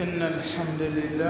إن الحمد لله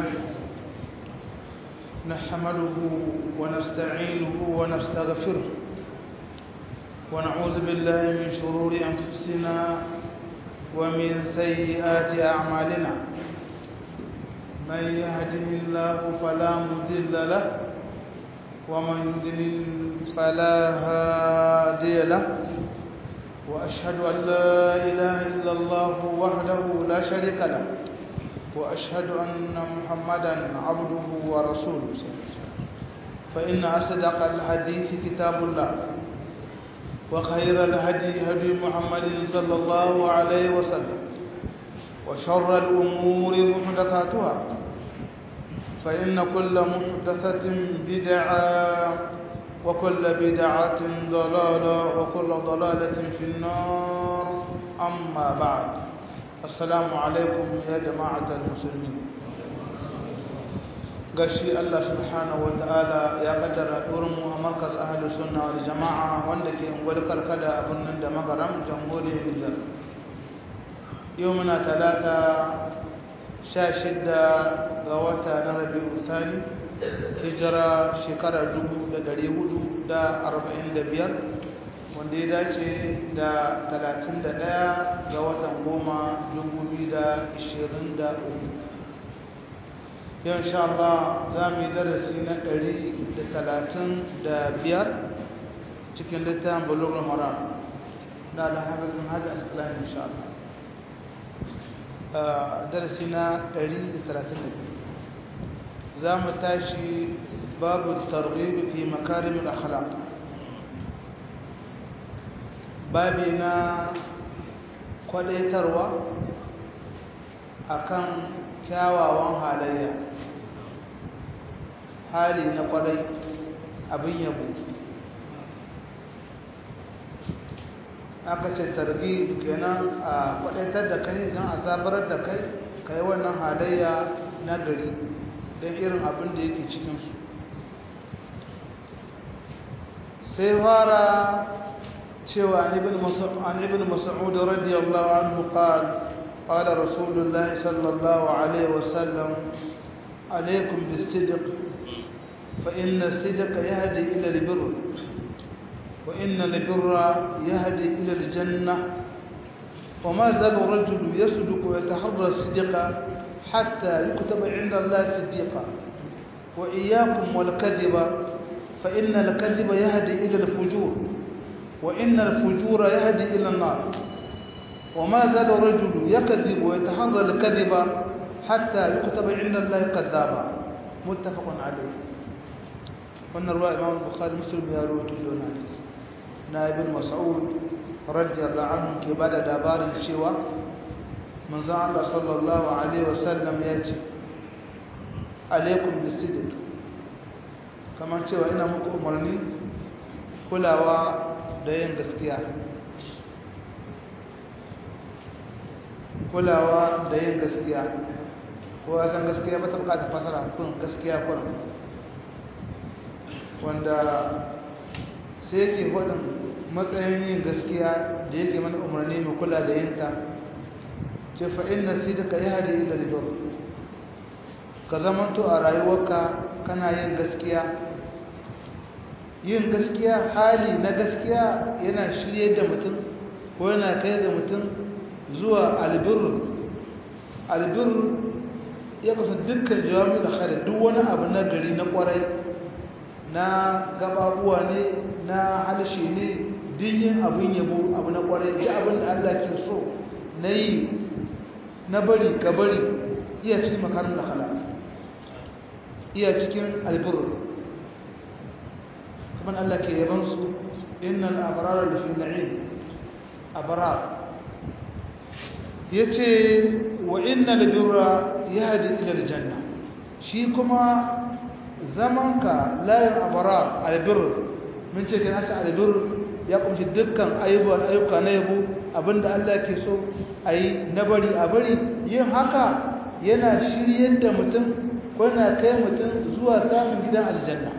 نحمده ونستعينه ونستغفره ونعوذ بالله من شرور أنفسنا ومن سيئات أعمالنا من يهده الله فلا مضل له ومن يضلل فلا هادي له وأشهد أن لا إله إلا الله وحده لا شريك له وأشهد أن محمدا عبده ورسوله فإن أصدق الحديث كتاب الله وخير الهدي هدي محمد صلى الله عليه وسلم وشر الأمور محدثاتها فإن كل محدثة بدعة وكل بدعة ضلالة وكل ضلالة في النار أما بعد السلام عليكم يا جماعة المسلمين gashi Allah subhanahu wa ta'ala ya kaddara mu a markaz ahalus sunna wal jama'a wanda ke ungwar karkada a birnin da magaram jamhuriyar Nijar yau muna talata sha shidda ga wata na rabi'u thani hijira shekara dubu da dari hudu da arba'in da biyar wanda ya dace da talatin da ɗaya ga watan goma dubu biyu da ishirin da uku yau insha Allah za mu yi darasi na ɗari da talatin da biyar cikin littafin bulugul maram na alhafiz bin hajji asqalani insha Allah darasi na ɗari da talatin da biyu za mu tashi babu targhib fi makarim al-akhlaq babi na kwadaitarwa akan kyawawan halayya hali na kwarai abin yabo aka ce targhib kenan a kwadaitar da kai don a zabarar da kai kai wannan halayya na gari don irin abin da yake cikinsu sai fara cewa an ibn mas'ud radiyallahu anhu qala qala rasulullah sallallahu alaihi wasallam alaikum bis-sidq fa inna as-sidqa yahdi ila al-birr wa inna al-birra yahdi ila al-jannah وما زال الرجل يصدق ويتحرى الصدق حتى يكتب عند الله صديقا وإياكم والكذب فإن الكذب يهدي إلى الفجور وإن الفجور يهدي إلى النار وما زال الرجل يكذب ويتحرى الكذب حتى يكتب عند الله كذابا متفق عليه wannan ruwa imam bukhari muslim ya rawaito don hadisi na ibn mas'ud radiyallahu anhu ke bada labarin cewa manzon Allah sallallahu alaihi wasallam ya ce alaikum bisidik kamar cewa ina muku umarni kulawa da yin gaskiya kulawa da yin gaskiya ko san gaskiya ba ta bukata fasara kun gaskiya kun wanda sai yake hudun matsayin yin gaskiya da yake mana umarni mai kula da yinta ce fa'in na sidika ya hadi ila libar ka zamanto a rayuwarka kana yin gaskiya yin gaskiya hali na gaskiya yana shirye da mutum ko yana kai da mutum zuwa albir albir ya kasu dukkan jawami da kare duk wani abu na gari na kwarai na gababuwa ne na halshe ne dinyin abin yabo abu na kwarai ji abin da allah ke so na yi na bari ka bari iya cikin makarin da halaka iya cikin albirru kuma Allah ke yabansu innal abrara lafi na'im abrar yace wa innal birra yahdi ila aljanna shi kuma zamanka layin abrar albirr mun ce kana ta albirr ya kunshi dukkan ayyukan ayyuka na yabo abinda Allah ke so ayi na bari a bari yin haka yana shiryar da mutum kuna kai mutum zuwa samun gidan aljanna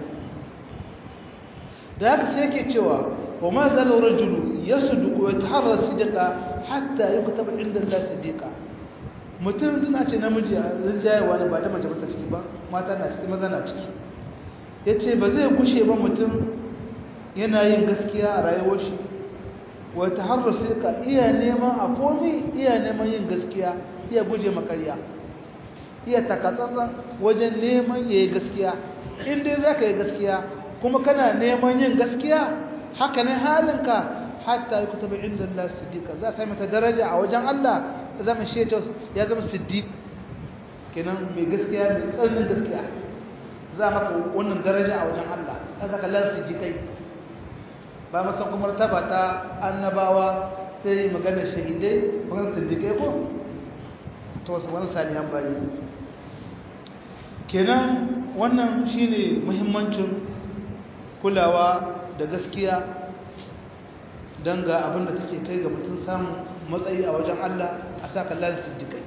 da haka sai yake cewa wa ma zala rajulu yasduqu wa yataharra sidqa hatta yuktaba inda Allah sidqa mutum tana ce namiji a rinjayewa ne ba da mace bata ciki ba mata na ciki maza na ciki ya ce ba zai gushe ba mutum yana yin gaskiya a rayuwar shi wata harbar sai ka iya neman a komi iya neman yin gaskiya iya guje makarya iya takatsantsan wajen neman ya yi gaskiya in dai za ka yi gaskiya kuma kana neman yin gaskiya haka ne halinka hatta yi kuta bai inda Allah siddiqa za ka yi mata daraja a wajen Allah ya zama shetos ya zama siddiq kenan mai gaskiya mai tsarnin gaskiya za maka wannan daraja a wajen Allah za ka lan siddiqai ba masan kuma taba ta annabawa sai magana shahidai magana siddiqai ko to wasu wani salihan bayi kenan wannan shine muhimmancin kulawa da gaskiya don ga abin da take kai ga mutum samun matsayi a wajen Allah a sa kallon siddiƙai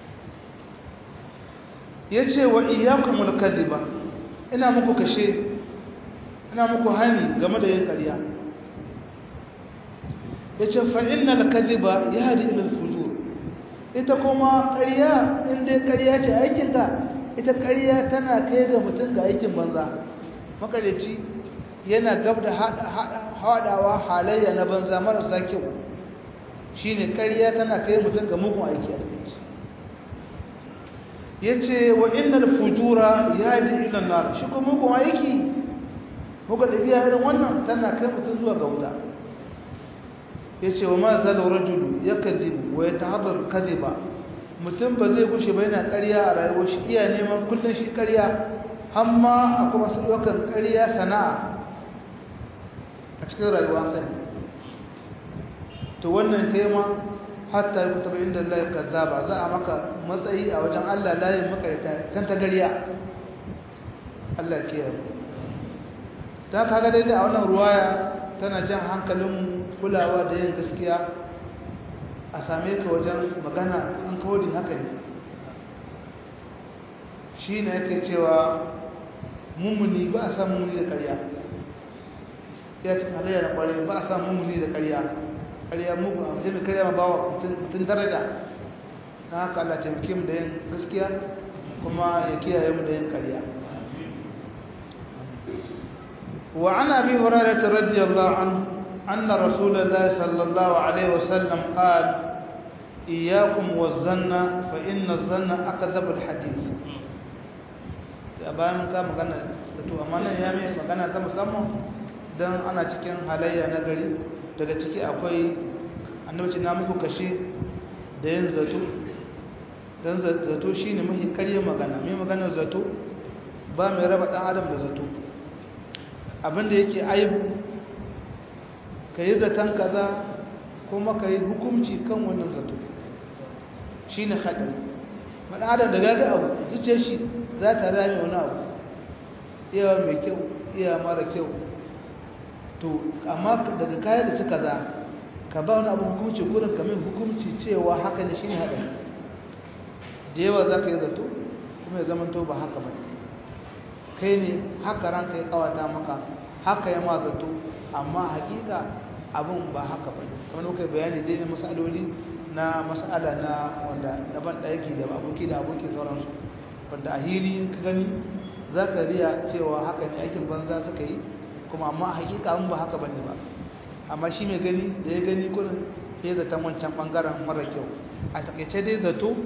ya ce wa iyakumul kadhiba ina muku kashe ina muku hani game da yin ƙarya ya ce fa'innal kadhiba ya hadi ilal fujur ita kuma ƙarya inda ƙarya ce aikinta ita ƙarya tana kai ga mutum ga aikin banza makareci yana gab da haɗawa halayya na banza marasa kyau shi ne ƙarya tana kai mutum ga mugun aiki a ya ce wa inna fujura ya ji ilan nar shi kuma mugun aiki muka ɗabi'a irin wannan tana kai mutum zuwa ga wuta ya ce wa ma zala rajulu ya kazibu wa ya taharrar kaziba mutum ba zai gushe ba yana ƙarya a rayuwar shi iya neman kullum shi ƙarya hamma akwai masu ɗaukar ƙarya sana'a a cikin rayuwa sani to wannan kai ma hatta yi kuta inda Allah ya kaza ba za a maka matsayi a wajen Allah layin makarita kan ta gariya Allah ke yau ta kaga daidai a wannan ruwaya tana jan hankalin kulawa da yin gaskiya a same ka wajen magana an kawai haka ne shi ne yake cewa mummuni ba a san mummuni da karya ya cikin halayya na kwarai ba a san mummuni da karya karya mugu a wajen karya ma bawa mutum daraja na haka Allah taimake mu da yin gaskiya kuma ya kiyaye mu da yin karya وعن أبي هريرة رضي الله عنه أن رسول الله صلى الله عليه وسلم قال إياكم والظن فإن الظن أكذب الحديث bayan ka magana da to amma nan ya mai magana ta musamman don ana cikin halayya na gari daga ciki akwai annabci na muku kashe da yin zato don zato shi ne mahi karye magana mai maganar zato ba mai raba ɗan adam da zato abinda yake aibu ka yi zaton kaza kuma ka yi hukumci kan wannan zato shi ne haɗari maɗan adam da gaga abu zuce shi za ta rame wani abu iya mai kyau iya mara kyau to amma daga kayan da suka za ka ba wani abu hukumci kurin kamin hukumci cewa haka ne shi ne haɗari da yawa za ka yi zato kuma ya zama to ba haka ba kai ne haka ranka ya kawata maka haka ya ma zato amma hakika abin ba haka ba kamar muka bayani dai na masaloli na masala na wanda daban da yake da aboki da aboki sauransu wanda a hili in ka gani za ka riya cewa haka ne aikin banza suka yi kuma amma a hakika abin ba haka bane ba amma shi mai gani da ya gani kullum ya zaton wancan bangaren mara kyau a takaice dai zato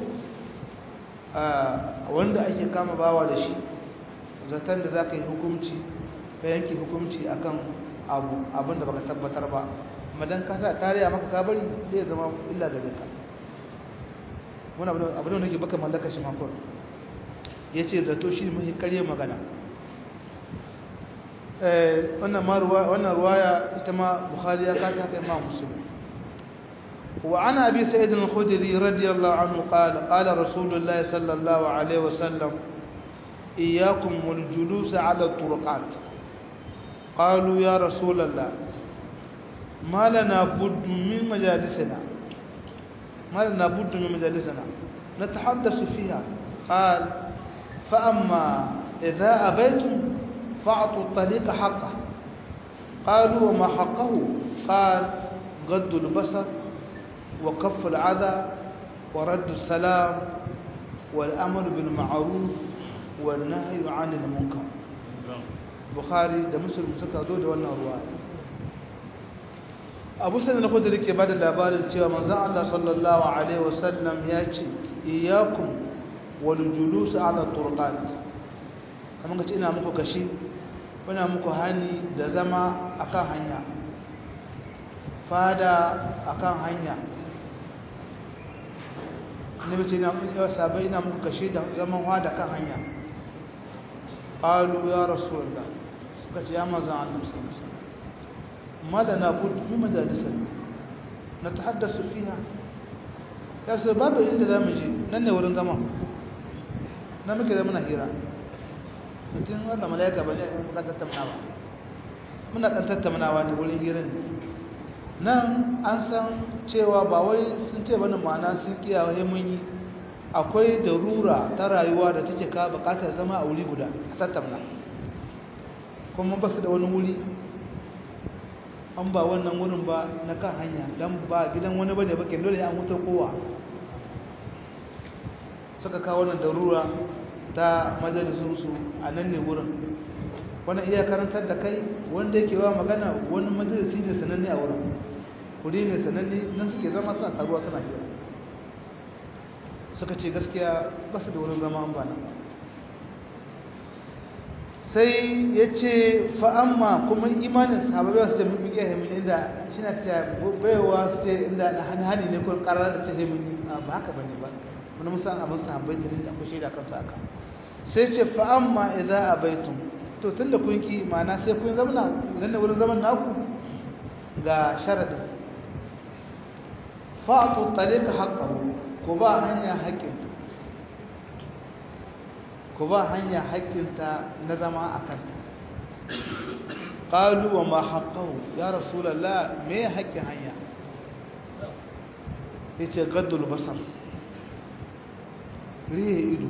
wanda ake kama bawa da shi zaton da za ka yi hukumci ka yanke hukumci akan abu abinda baka tabbatar ba madan ka sa tariya maka kabari zai zama illa da duka wani abu da nake baka mallaka shi makon ya ce zato shi mahi karye magana wannan ruwaya ita ma bukhari ya kata haka imam musulmi وعن أبي سيد الخدري رضي الله عنه قال قال رسول الله صلى الله عليه وسلم إياكم والجلوس على الطرقات قالوا يا رسول الله ما لنا بد من مجالسنا ما لنا بد من مجالسنا نتحدث فيها قال فأما إذا أبيتم فأعطوا الطريق حقه قالوا وما حقه قال غض البصر وكف العذى wa raddu salam wal amr bil ma'ruf wal nahy 'anil munkar bukhari da muslim suka zo da wannan ruwa abu sanin na kudu ke bada labarin cewa manzan Allah sallallahu alaihi wasallam ya ce iyakun wal julus ala turqat kamar kace ina muku kashi ina muku hani da zama akan hanya fada akan hanya nabi ce ina muku sabai ina muku kashi da zaman fada kan hanya qalu ya rasulullah suka ce ya manzan Allah sallallahu alaihi wasallam ما لنا بد من مجالسنا نتحدث فيها يا سبب inda zamu je nan ne wurin zama na muke da muna hira mutum wanda malaika bane muka tattaunawa muna dan tattaunawa ne wurin hirin nan an san cewa ba wai sun ce bane ma'ana sun kiyaye mun yi akwai darura ta rayuwa da take ka bukatar zama a wuri guda a tattauna kuma ba su da wani wuri an ba wannan wurin ba na kan hanya don ba gidan wani bane bakin dole an wutar kowa suka kawo wannan darura ta majalisunsu a nan ne wurin wannan iya karantar da kai wanda yake wa magana wani majalisi ne sananne a wurin kuri ne sananne nan suke zama suna taruwa suna hira suka ce gaskiya ba su da wurin zama an ba nan sai ya ce fa'amma kuma imanin sahabai wasu ce mun biya hemin inda shi na ta baiwa su ce inda na hani ne kun karar da ce hemin ba haka ba ne ba wani musan abin sahabai ta ninta ku shaida kansu haka sai ce fa'amma idan a baitun to tun da kun ki mana sai kun zamana idan da wurin zaman naku ga sharaɗin fa'atu tare ka haƙƙaru ko ba hanya haƙƙinta ku ba hanya haƙƙinta na zama a kanta ƙalu wa ma haƙƙahu ya rasulallah me haƙƙin hanya ya ce gaddul basar rihe ido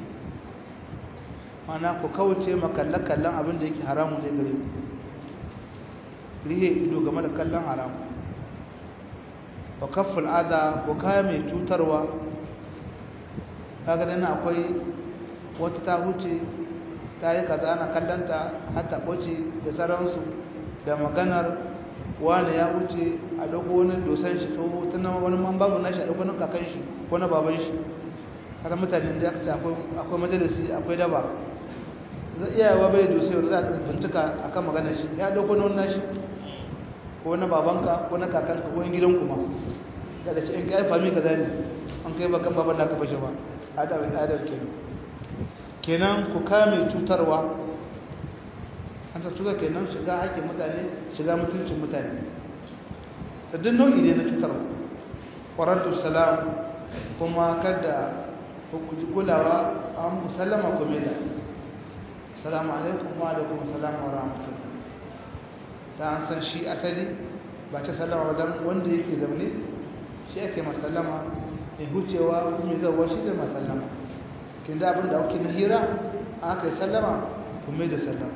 mana ku kauce makalle-kallen abin da yake haramu ne gare ku rihe ido game da kallon haramu wa kafful ada ku kaya mai cutarwa kaga dana akwai wata ta huce ta yi kaza ana kallanta hata ɓace da sauransu da maganar wani ya wuce a dogo wani dosan shi to tana wani man babu na shi a dogo na kakan shi ko na baban shi haka mutane da aka ce akwai majalisi akwai daba zai iya yawa bai dosai wanda za a bincika a kan maganar shi ya dogo na wani shi ko na babanka ko na kakanka ko in gidan kuma da da ce in kai fami kaza ne an kai bakan baban da ka fashe ba adar adar kenan kenan ku kame cutarwa an ta cuta kenan shiga haƙƙin mutane shiga mutuncin mutane da duk nau'i ne na cutarwa ƙwararru salam kuma kada ku ji kulawa an musallama ku mai da salamu alaikum wa alaikum salam wa rahmatullah ta an san shi asali ba ta sallama wajen wanda yake zaune shi ake masallama mai hucewa kuma zauwa shi da masallama kin da abin da ake na hira aka yi sallama kuma da sallama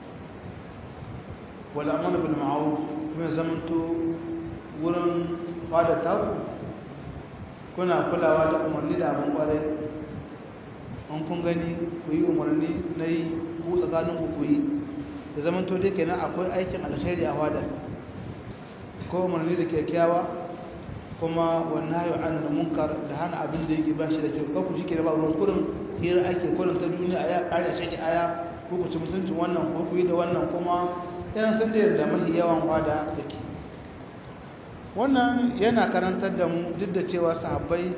wala amana bil ma'ruf kuma zamanto wurin fada taku kuna kulawa da umarni da abin kwarai an kun gani ku yi umarni na yi ku tsakanin ku ku yi da zamanto dai kenan akwai aikin alkhairi a wadar ko umarni da kyakkyawa kuma wannan yau an munkar da hana abin da yake bashi da kyau kan ku shi ke da ba ruwan kurin hira ake kurin ta duniya a ya ƙara shaki aya ko ku ci mutuncin wannan ko ku yi da wannan kuma yana san da yadda mafi yawan wada take wannan yana karantar da mu duk da cewa sahabbai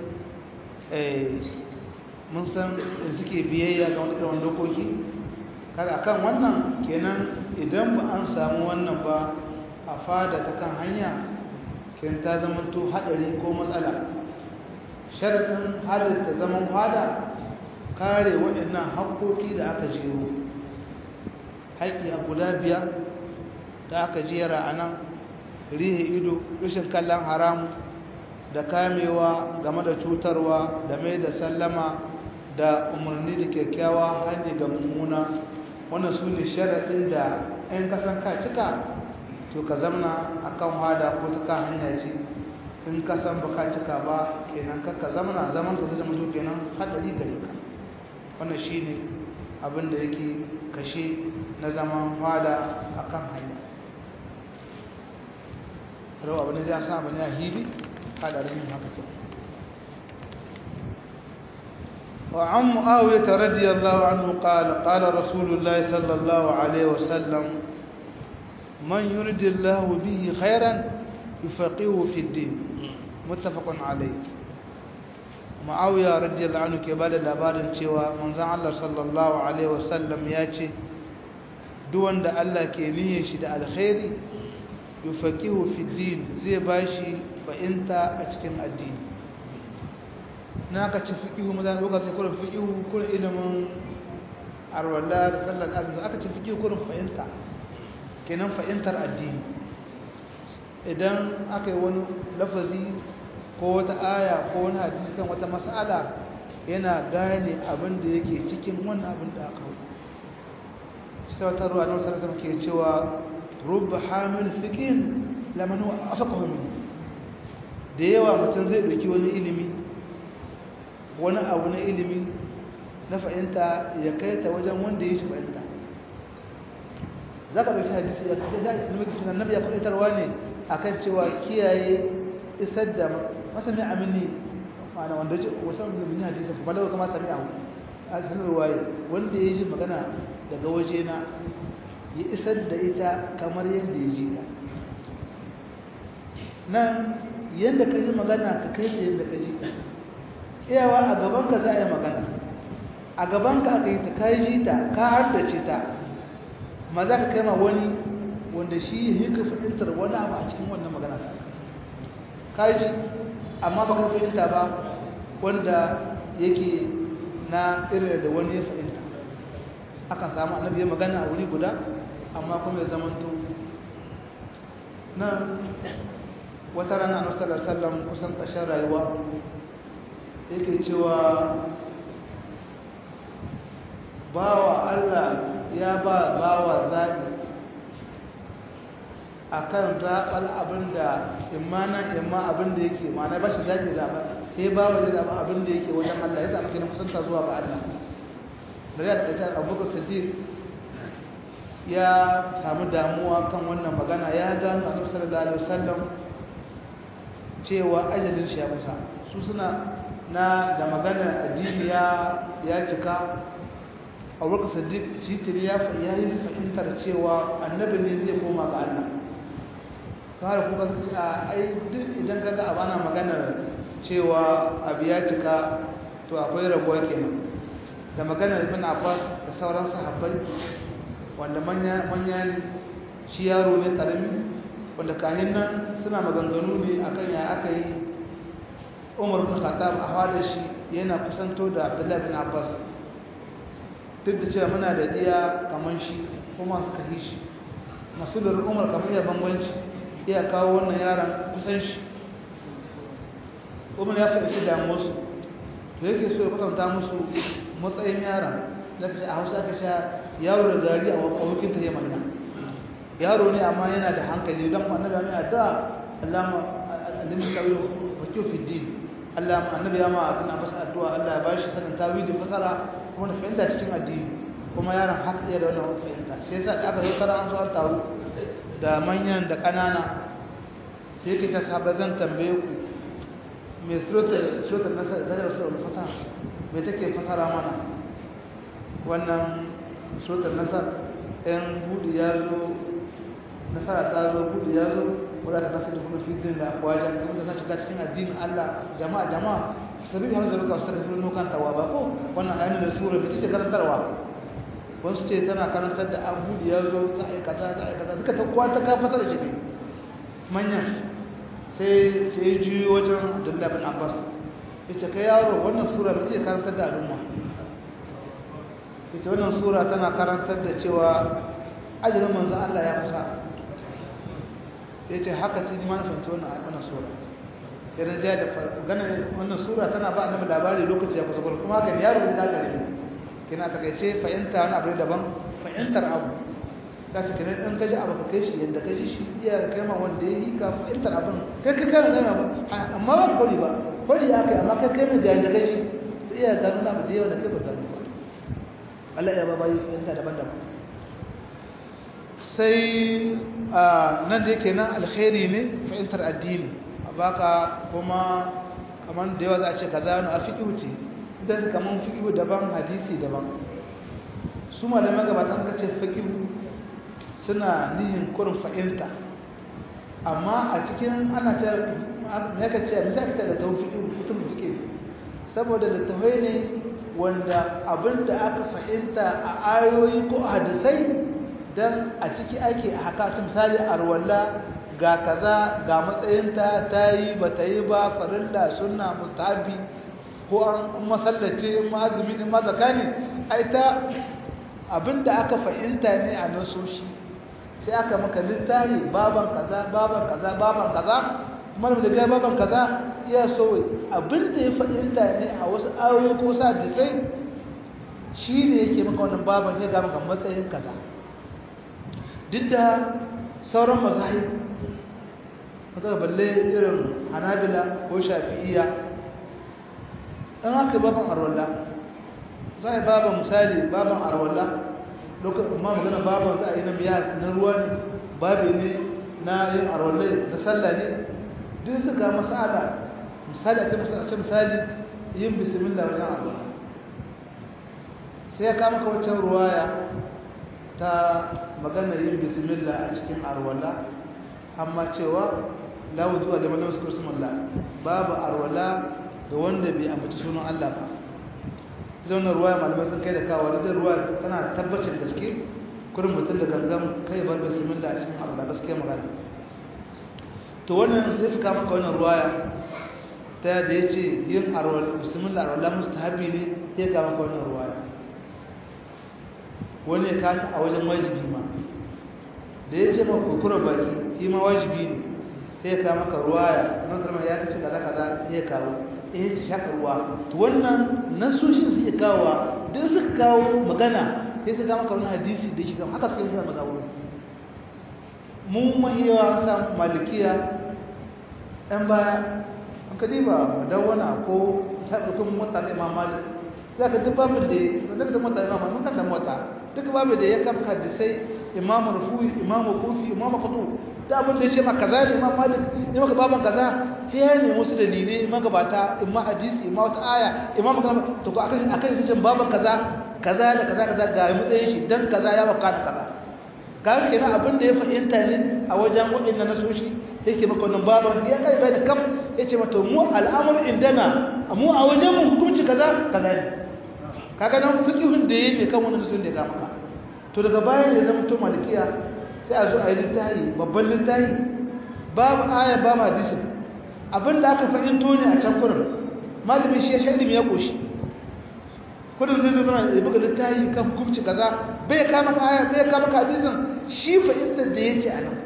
mun san suke biyayya ga wani irin dokoki kaga akan wannan kenan idan ba an samu wannan ba a fada ta kan hanya kin ta zama to hadari ko matsala sharadin halitta zaman fada kare waɗannan haƙoƙi da aka jero haƙƙi a guda biyar da aka jera a nan rihe ido rashin kallon haramu da kamewa game da cutarwa da mai da sallama da umarni da kyakkyawa hanyar ga mummuna wannan su ne sharaɗin da 'yan kasan ka cika to ka zamna a kan hada ko ta kan hanya ce in ka san baka cika ba kenan kakka zamana zaman ka zama to kenan hadari gare ka wannan shine abin da yake kashe na zaman fada akan hanya rawa abin da ya sa abin ya hibi hadarin yin haka kenan وعن معاوية رضي الله عنه قال قال رسول الله صلى الله عليه وسلم من يرد الله به خيرا يفقهه في الدين متفق عليه معاوية رضي الله عنه كبال labarin cewa manzon Allah sallallahu alaihi wasallam ya ce duk wanda Allah ke niyyar shi da alkhairi yufaqihu fi din zai bashi fahimta a cikin addini na ka ci fiƙihu mazan lokacin kurin fiƙihu kurin ilimin arwala da sallar azumi aka ci fiƙihu kurin fahimta kenan fahimtar addini idan aka yi wani lafazi ko wata aya ko wani hadisi kan wata mas'ala yana gane abin da yake cikin wannan abin da aka hau shi ta wata ruwa na wasu sarasa ke cewa rubba hamil fiƙin lamanu a faka da yawa mutum zai ɗauki wani ilimi wani abu na ilimi na fahimta ya kai ta wajen wanda ya shi fahimta za ka ɗauki hadisi ya kai zai ilmi kitin annabi ya kwaitarwa ne a kan cewa kiyaye isar da masami amini ma'ana wanda ji wasan da bin hadisi ba lawa kama sami ahu a sanar waye wanda ya ji magana daga waje na ya isar da ita kamar yadda ya ji ta nan yadda ka ji magana ka kai da yadda ka ji ta iyawa a gabanka za a yi magana a gabanka aka yi ta ka yi ta ka hardace ta ma za ka kai ma wani wanda shi yi ka fahimtar wani abu a cikin wannan magana ta ka yi amma ba ka fahimta ba wanda yake na irin da wani ya fahimta akan samu annabi ya magana a wuri guda amma kuma ya zamanto nan wata rana a nasarar sallam kusan ƙarshen rayuwa yake cewa bawa Allah ya ba bawa zaɓi a kan zaɓar abin da imana imma abin da yake mana ba shi zaɓi zaɓa sai bawa zai zaɓa abin da yake wajen Allah ya zaɓa kenan kusanta zuwa ga Allah da ya taƙaitar abubakar sadiq ya samu damuwa kan wannan magana ya gano a nufsar da alaihi wasallam cewa ajalin shi ya kusa su suna na da maganar addini ya cika a wurin sadiq shitir ya yi fahimtar cewa annabi ne zai koma ga Allah kawai kuka suka a ai duk idan ka ga abana maganar cewa abu ya cika to akwai rabuwa kenan da maganar ibn abbas da sauran sahabbai wanda manya ne shi yaro ne karami wanda kahin nan suna maganganu ne akan ya aka yi umar bin khattab a fada shi yana kusanto da abdullahi bin abbas duk da cewa muna da iya kamar shi kuma suka yi shi masulun umar kamar iya bambanci iya kawo wannan yaran kusan shi umar ya fahimci damuwarsu to yake so ya kwatanta musu matsayin yaran da ka ce a hausa ka sha yaro da gari a wakokin ta yamma yaro ne amma yana da hankali don annabi ne a da allama alimin kawai wakil fi din Allah annabi ya ma abin a masa addu'a Allah ya bashi sanin tawili fasara kuma da fahimta cikin addini kuma yaron haka iya da wannan fahimta sai yasa da aka zo tara an zo an taru da manyan da ƙanana sai yake ta saba zan tambaye ku me suratul suratul nasar da suratul fata me take fasara mana wannan suratul nasar ɗan buɗe ya zo nasara ta zo buɗe ya zo wadda ta kasance kuma fitin da wajen kuma ta shiga cikin addinin Allah jama'a jama'a sabi da hamza baka su ta fi nukan tawa ba ko wannan ayyana da sura da take karantarwa wasu ce tana karantar da an buɗe ya zo ta aikata ta aikata suka ta kwata ka fasa da shi manyan sai sai juyo wajen Abdullahi bin Abbas yace kai yaro wannan sura ba take karantar da al'umma ita wannan sura tana karantar da cewa ajalin manzo Allah ya kusa yace haka ce ni ma na fahimci wannan wannan sura idan ja da ganin wannan sura tana ba annabi labari lokaci ya kusa kuma haka ne yaro da gare kina takaice fahimta wani abu daban fahimtar abu za ta kira in kaji abu ka kai shi yadda ka ji shi iya kai ma wanda ya yi ka fahimtar abin kai kai kai gana ba amma ba kwari ba kwari ya kai amma kai kai mai da yadda kai shi ta iya gano na ba da yawa da kai ba gano ba Allah ya ba bayi fahimta daban-daban sai nan da yake nan alkhairi ne fahimtar addini a baka kuma kamar da yawa za a ce kaza wani a fiƙi wuce idan su kamar fiƙi daban hadisi daban su malamai gabatan suka ce fiƙi suna nihin kurin fahimta amma a cikin ana ta ya ka ce misali ta da tawon fiƙi mutum fiƙi saboda littafai ne wanda abin da aka fahimta a ayoyi ko a hadisai don a ciki ake a haka misali arwalla ga kaza ga matsayinta ta yi ba ta yi ba farilla suna mustahabi ko an masallace in ma azumi in ma zakani ai ta abinda aka fahimta ne a nasoshi sai aka maka littafi baban kaza baban kaza baban kaza kuma da ga baban kaza iya so abinda ya fahimta ne a wasu ayoyi ko sa jisai shi ne yake maka wannan baban sai ga maka matsayin kaza duk da sauran mazahib kaga balle irin hanabila ko shafi'iyya an haka baban arwalla za a yi baban misali baban arwalla lokacin ma magana baban za a yi na biya na ruwa ne babi ne na yin arwalla da sallah ne duk suka masala misali a ce misali yin bismillah wajen arwalla sai ya kama ka waccan ruwaya ta magana yin bismillah a cikin arwalla amma cewa la wudu'a da malamin sukur sumallah babu arwala da wanda bai ambaci sunan Allah ba ita wannan ruwaya malamai sun kai da kawo da ruwa tana tabbacin gaske kurin mutum da gangan kai bar bismillah a cikin arwala gaskiya magana to wannan sai suka maka wannan ruwaya ta da ya ce yin arwala bismillah arwala mustahabi ne sai ka maka wannan ruwaya wani ya kata a wajen wajibi ma da ya ce ma kokura baki shi ma wajibi ne sai ka maka ruwaya nan zama ya kace kaza kaza ya kawo eh ta shaka ruwa to wannan nasoshin su ya kawo duk suka kawo magana sai su ga maka wani hadisi da shi haka sai ya maza wuri mu mahiyawa sa malikiya ɗan baya an ka diba dawwana ko ta dukkan mota da imam malik sai ka duk babin da da mota imam mun kan da mota duk babin da ya kamka da sai imam rufu'i imam kufi imam qadu da abin da ya ce ma kaza ne imam malik ne maka baban kaza sai ya ne musu dalilai magabata imma hadisi imma wata aya imam kaza to ko akan akan jin baban kaza kaza da kaza kaza ga mutsayin shi dan kaza ya baka da kaza kaga kenan abin da ya fahimta ne a wajen wadannan nasoshi yake maka wannan baban ya kai bai da kam yace mata mu al'amur indana mu a wajen mu hukunci kaza kaza ne kaga nan fiqhun da yake kan wannan nasoshi da ga maka to daga baya ne zama to malikiya sai a zo a yi littahi babban littahi babu aya babu hadisin abinda aka fahimto ne a can kurin malamin shi ya sha ilimi ya koshi kudin zai zama ya buga littahi kan hukumci kaza bai kama ka aya bai kama ka hadisin shi fahimtar da yake a nan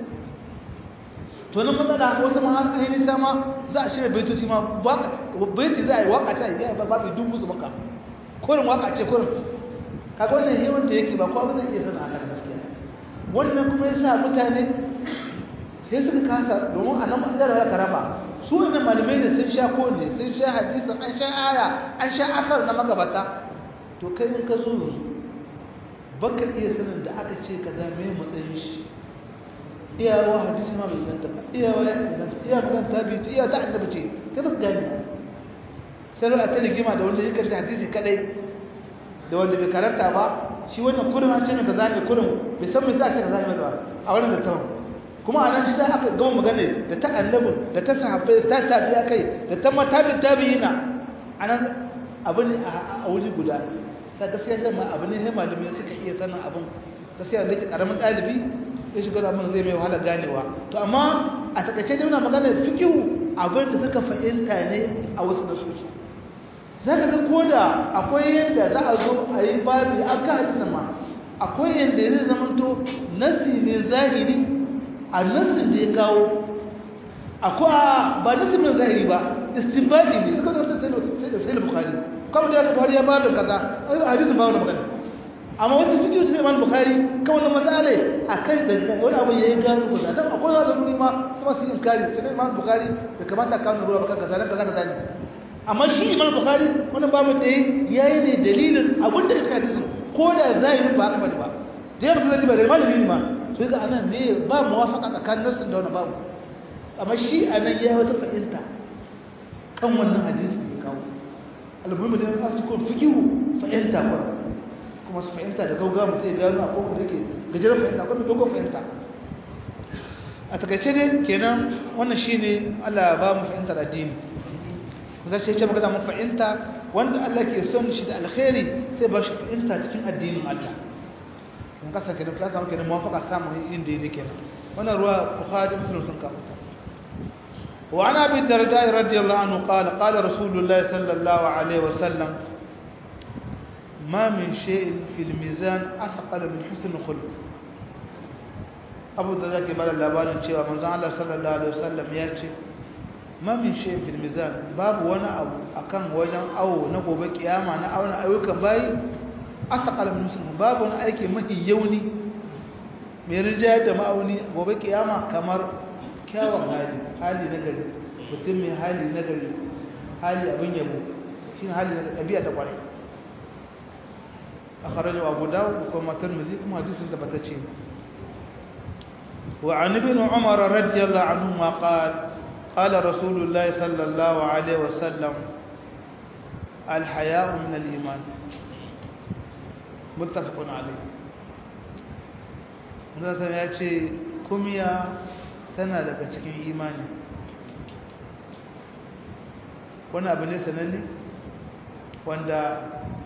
to nan matsala wasu ma har ainihin sama za a shirya baitoci ma baiti za a yi waka ta yi babu dubu su maka kurin waka ce kurin kaga wannan hewan da yake ba ko abin zai iya sana a kan gaskiya wannan kuma ya sa mutane sai suka kasa domin a nan matsalar da ka raba su wannan malamai ne sun sha ko ne sun sha hadisi an sha aya an sha asar na magabata to kai in ka zo yanzu baka iya sanin da aka ce kaza me matsayin shi iyawa hadisi ma bai zanta ba iyawa ya inganta iya magana ta biyu ce iya ta annabi ce kai ba gani sai a ta rigima da wanda ya karanta hadisi kadai da wanda bai karanta ba shi wannan kurin an ce mai kaza ne kurin bai san mai sa ake kaza ne ba a wannan da tawon kuma a nan shi aka gama magana da ta annabin da ta sahabbai da ta tabiya kai da ta matabi tabi'ina a nan abu ne a wuri guda ta gaskiya sai ma abu ne sai malamai suka iya sanin abin gaskiya da yake karamin ɗalibi ya shiga da mun zai mai wahala ganewa to amma a takaice dai muna magana fikihu abin da suka fahimta ne a wasu nasoshi za ka ga ko da akwai yadda za a zo a yi babi an ka hadisa ma akwai yadda zai zamanto nasi ne zahiri a nasin da ya kawo akwai ba nasi mai zahiri ba istinbadi ne suka zata sai da sai da bukari kamar da bukari ya babin kaza a hadisin ba wani magana amma wata cikin su imam bukhari kan wannan mas'ala akan da wani abu yayi gano ko da dan akwai wani zuri ma kuma su inkari sai imam bukhari da kamata ka nuna baka kaza kaza kaza ne amma shi imam bukhari wannan babu da yayi ne dalilin abin da kake hadisin ko da zahirin ba haka bane ba dai mutum zai ba da malami ma to ga anan ne ba muwafaqa tsakanin nasin da wannan babu amma shi anan yayi wata fahimta kan wannan hadisi da kawo almuhimmi da ya ko fikihu fahimta ko kuma su fahimta da gauga mutum ya gano a kowane yake gajeren fahimta kuma dogon fahimta a takaice ne kenan wannan shi ne allah ba mu fahimta da addini za ce ce magana mun fahimta wanda allah ke son shi da alkhairi sai ba shi fahimta cikin addinin allah in kasa kenan ka samu kenan mawafaka samun yin daidai kenan wannan ruwa bukhari muslim sun kawo وعن ابي الدرداء رضي الله عنه قال قال رسول الله صلى الله عليه وسلم ما من شيء في الميزان أثقل من حسن الخلق أبو الدرداء كبار اللابان cewa manzon Allah sallallahu alaihi wasallam ya ce ma min shay'in fil mizan babu wani abu akan wajen awo na gobe kiyama na auna ayyukan bayi asqal min muslim babu wani aiki mafi yauni mai rinjayar da ma'auni gobe kiyama kamar kyawun hali hali na gari mutum mai hali na gari hali abin yabo shine hali na ɗabi'a ta kwarai أخرجه أبو داود وكما ترمذي كما حديث ثبتته وعن ابن عمر رضي الله عنهما قال قال رسول الله صلى الله عليه وسلم الحياء من الإيمان متفق عليه Nasa ya ce, Kumiya tana daga cikin imani. Wani abu ne sananne? Wanda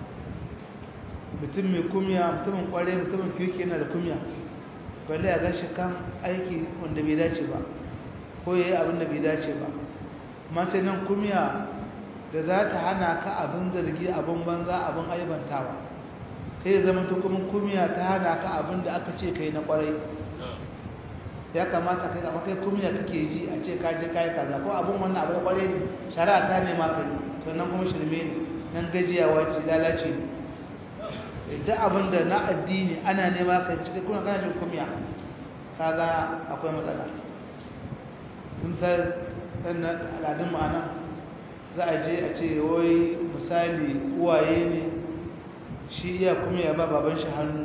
mutum mai kumya mutumin kware mutumin kirki yana da kumya balle a gashi kan aiki wanda bai dace ba ko yayi abin da bai dace ba mace nan kumya da za ta hana ka abin zargi abin banza abin aibantawa kai zama ta kuma kumya ta hana ka abin da aka ce kai na kwarai ya kamata kai amma kai kumya kake ji a ce ka je kai kaza ko abin wannan abu da kwarai ne shari'a ta ne ma kai to nan kuma shirme ne nan gajiyawa ce lalace ne duk abin da na addini ana nema ka cikin kuna kana jin kumya kaga akwai matsala mun san dan al'adun ma'ana za a je a ce wai misali uwaye ne shi iya kumya ba baban shi hannu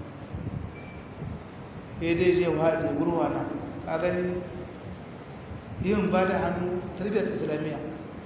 sai dai je wa da gurwa na ka gani yin ba da hannu tarbiyyar islamiyya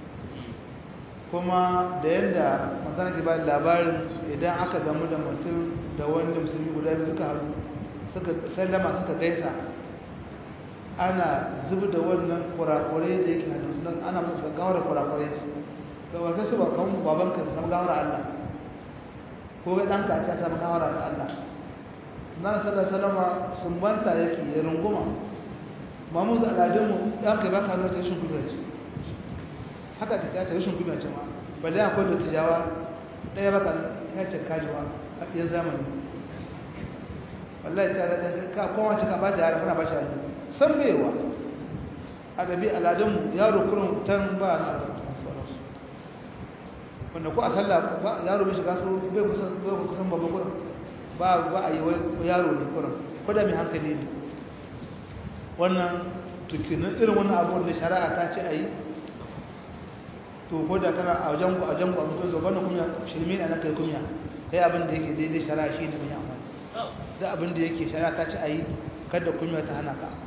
kuma da yadda magana ke ba da labarin idan aka gamu da mutum da wanda musulmi guda biyu suka haru suka sallama suka gaisa ana zubi da wannan kurakurai da yake hannun su don ana musu gawar kurakurai da wata su ba kan baban ka samu gawar Allah ko ga ɗanka a samu gawar da Allah na sallar salama sun banta yake ya runguma ba mu da al'adunmu ɗanka ba ka nuna ta rashin kudurci haka ta ta rashin kuma ce ma balle akwai da tijawa ɗaya baka ya ce kajiwa a ɗaya zamani wallahi ta da ka kowa ce ka ba ta yara kana ba shi hannu san baiwa a ɗabi aladunmu yaro kurin tan ba na wanda ko a sallah ba yaro bai shiga so bai kusan bai kusan babban kurin ba ba a yi yaro ne kurin ko da mai hankali ne wannan tukinin irin wannan abubuwan da shari'a ta ce a yi to ko da kana a wajen ku a wajen ku a mutum zo bana kunya shirme ne na kai kunya kai abin da yake daidai shari'a shi ne mai amfani da abin da yake shari'a ta ci a yi kada kunya ta hana ka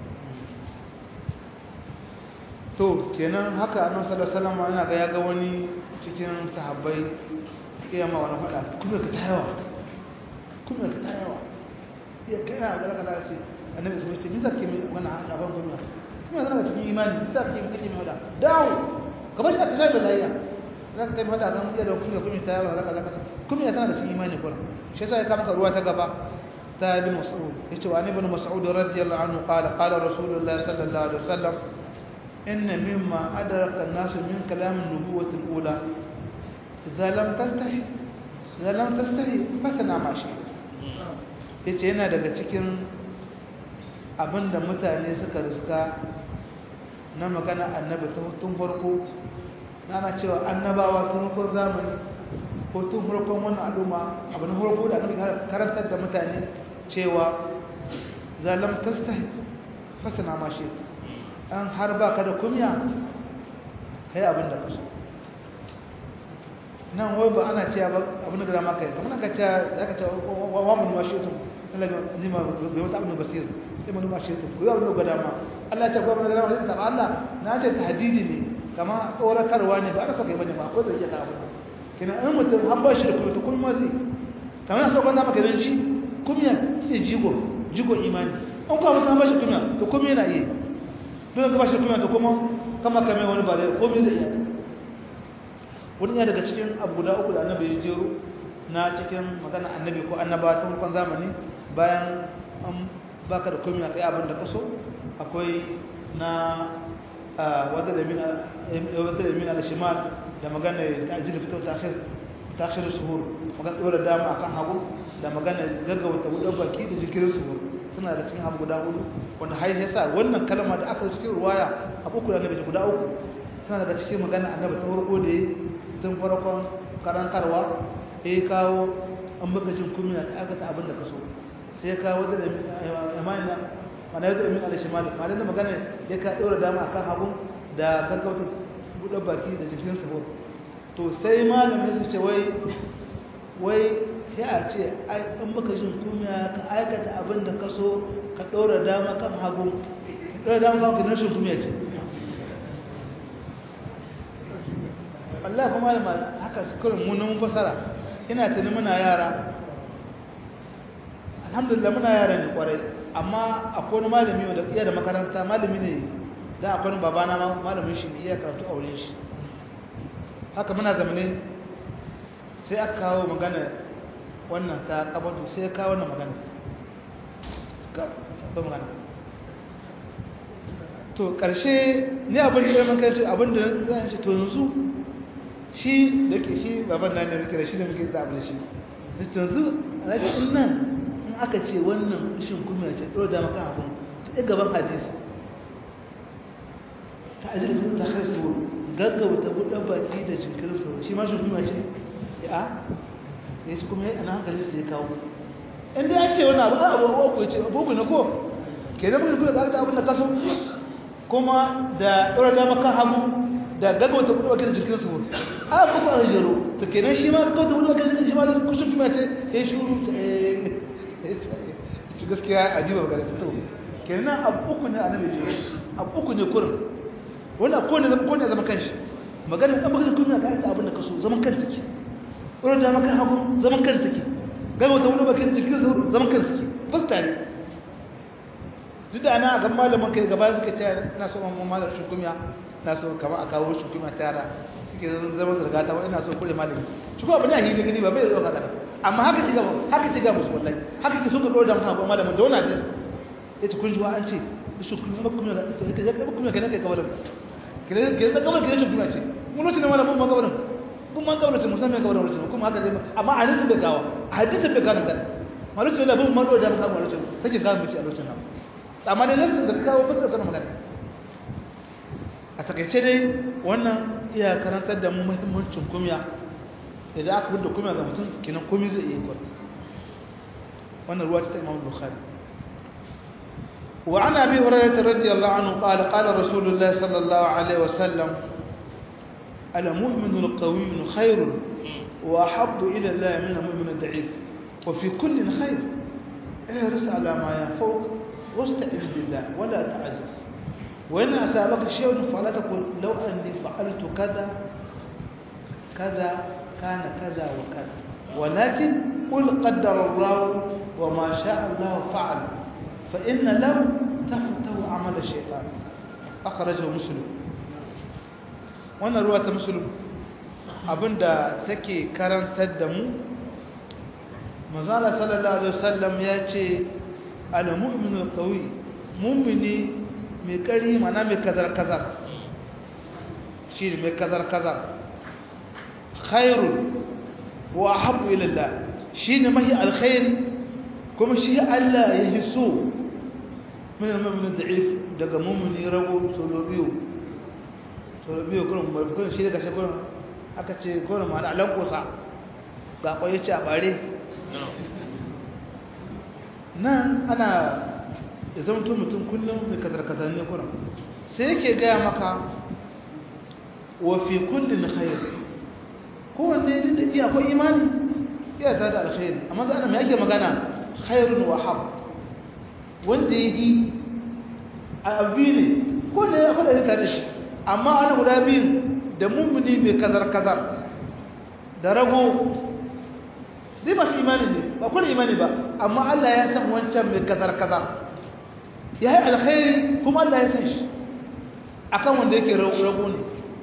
to kenan haka annabi sallallahu alaihi wasallam yana ga ya ga wani cikin sahabbai iya ma wani fada kuma ka tayawa kuma ka tayawa iya kai na ga kana ce annabi sai ce bisa ke wannan gaban kuma kuma zaka cikin imani bisa ke kake mai wada dawo kamar shi a tafiya da layya za ka kai mata kan iya da kuma kuma ta yawa zaka zaka kuma ya tana da cikin imani kuma shi yasa ya kama ka ruwa ta gaba ta ibn mas'ud yace wa ibn mas'ud radiyallahu anhu qala qala rasulullah sallallahu alaihi wasallam inna mimma adraka an-nas min kalam an-nubuwwah al-ula idza lam tastahi idza lam tastahi fasana ma shi yace yana daga cikin abinda mutane suka riska na magana annabi tun farko ana cewa annabawa tun farkon zamani ko tun farkon wannan al'umma abu na farko da annabi karantar da mutane cewa zalam tastahi fasana ma shi an har ba ka da kumya kai abin da ka so nan wai ba ana cewa ba abin da dama kai kamar ka ce aka ce wa mun ma shi to Allah ni ma bai wata abin basir sai mun ma shi to ko abin da dama Allah ya ce ko abin da dama sai ta Allah na ce tahdidi ne kama tsoratarwa ne ba a rasa kai bane ba ko da yake ka abin kina an mutum har ba shi da kuma to kun ma zai kamar so kan da maka dan shi kumya ce jigo jigo imani an kuma mutum ba shi kumya to kuma yana yi don ka ba shi kumya to kuma kama kame wani ba da komai zai iya wani ya daga cikin abu guda uku da annabi ya jero na cikin magana annabi ko annaba ta hukun zamani bayan an baka da komai kai abin da ka so akwai na wata da min al-shimal da magana ta'jil fito ta akhir ta akhir suhur magana dora dama akan hagu da magana gaggauta wudan baki da jikirin suhur suna da cikin abu guda hudu wanda har ya sa wannan kalma da aka cikin ruwaya abu uku da annabi guda uku suna daga cikin magana annabi ta farko da tun farkon karantarwa ya kawo an baka jin kumiya ta aka ta abin da ka so sai ya kawo da amana mana yadda amin al-shimal mana da magana ya ka dora dama akan hagu da gaggauta buɗe baki da jikin sahur to sai malamin su ce wai wai sai a ce in baka jin kumiya ka aikata abin da ka so ka ɗora dama kan hagu ka ɗora dama kan hagu rashin kumiya ce Allah kuma da haka kurin munin fasara ina tuni muna yara alhamdulillah muna yara ne kwarai amma akwai wani malami wanda iya da makaranta malami ne da akwai wani babana malamin shi ne iya karatu a wurin shi haka muna zamane sai aka kawo magana wannan ta kabatu sai ya kawo wannan magana ga magana to ƙarshe ne abin da ya makarci abin da zan ce to yanzu shi da ke shi baban nan da muke da shi da muke da abin shi da yanzu a rage nan in aka ce wannan shin kuma ya ce ɗora da maka abin ta ɗaya gaban hadisi ta ajiyar ta haisu gaggauta buɗe baki da jinkirin sauro shi ma shi kuma ce ya ya shi kuma ya ana hankali su ya kawo inda ya ce wani abu a abubuwa ko ce abubu na ko ke zama da kuma ƙarƙa abin da kaso kuma da ɗora dama kan hagu da gaggauta buɗe baki da jinkirin sauro a kuka a jero to kenan shi ma gaggauta buɗe baki da shi ma da kusur kuma ce ya shuru ta shi gaskiya a jiba ga to kenan abu uku ne a nabi jero abu uku ne kurin wannan ko ne ko ne zama kanshi magana dan magana kuma ka aika abin da kaso zaman kanta take ɗora da maka hagu zaman kanta take gaba ta wani bakin jikin zauro zaman kanta take fasta ne duk da ana ga malamin kai gaba suka ce ina so mamman malar shukumiya ina so kama a kawo shukumiya ta yara suke zama zarga ta ina so kure malami shi ko abin da hili gani ba bai zo haka amma haka ci gaba haka ci gaba musu wallahi haka ki so ka ɗora da maka malamin da wannan hadisi yace kun ji wa an ce shukumiya ba kuma to kai ka kuma kai kai kawalan kiran da kabar kiran shugaba ce mun lokacin da malamin magabarin kun man kabar ce musamman kabar lokacin kuma haka zai amma a hadisi bai kawo a hadisi bai kawo kan malocin da bin malo da kawo malocin sai ka bici a lokacin nan amma dai nan da kawo ba sai kana magana a takaice dai wannan iya karantar da mu muhimmancin kumya idan aka bude kumya ga mutum kinan komai zai iya kwar wannan ruwa ta Imam Bukhari وعن أبي هريرة رضي الله عنه قال قال رسول الله صلى الله عليه وسلم المؤمن القوي خير وأحب إلى الله من المؤمن الضعيف وفي كل خير احرص على ما ينفوك واستعذ بالله ولا تعجز وإن أسابك شيء فلا تقل لو أني فعلت كذا كذا كان كذا وكذا ولكن قل قدر الله وما شاء الله فعل فإن لم تفته عمل الشيطان أخرجه مسلم wannan ruwa ta musulun abinda take karantar da mu mazala sallallahu alaihi wasallam ya ce al-mu'minu qawi mu'mini mai kari mana mai kazar kazar shi ne mai kazar kazar khairun wa ahabbu ila Allah shi ne mahi alkhairi kuma shi Allah ya hiso min al-mu'min da'if daga mu'mini rago solo biyu solo biyu kullum ba kullum shi daga shekuran aka ce kullum ma da lankosa ga kwaye ce a bare nan ana ya zama mutum kullum mai kazar-kazar ne kuran sai yake gaya maka wa fi kullin khair kowanne duk da iya akwai imani iya ta da alkhairi amma da ana mai yake magana khairun wa hab wanda ya yi a abu ne ko ne ya faɗa tare shi amma ana guda biyun da mummuni mai kazar-kazar da rago dai masu imani ne ba kuna imani ba amma Allah ya san wancan mai kazar-kazar ya yi alkhairi kuma Allah ya san shi akan wanda yake rago ne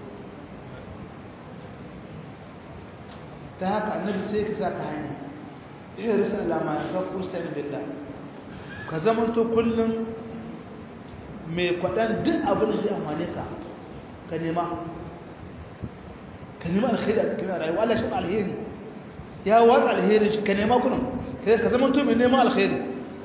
ta haka annabi sai ka sa ka hanya ihe risa alama ya ka kusta ni billah ka zama to kullum mai kwaɗan duk abin da zai amfane ka ka nema ka nema alkhairi a cikin rayuwa Allah shi alheri ya watsa alheri shi ka nema kunan ka zama to mai nema alkhairi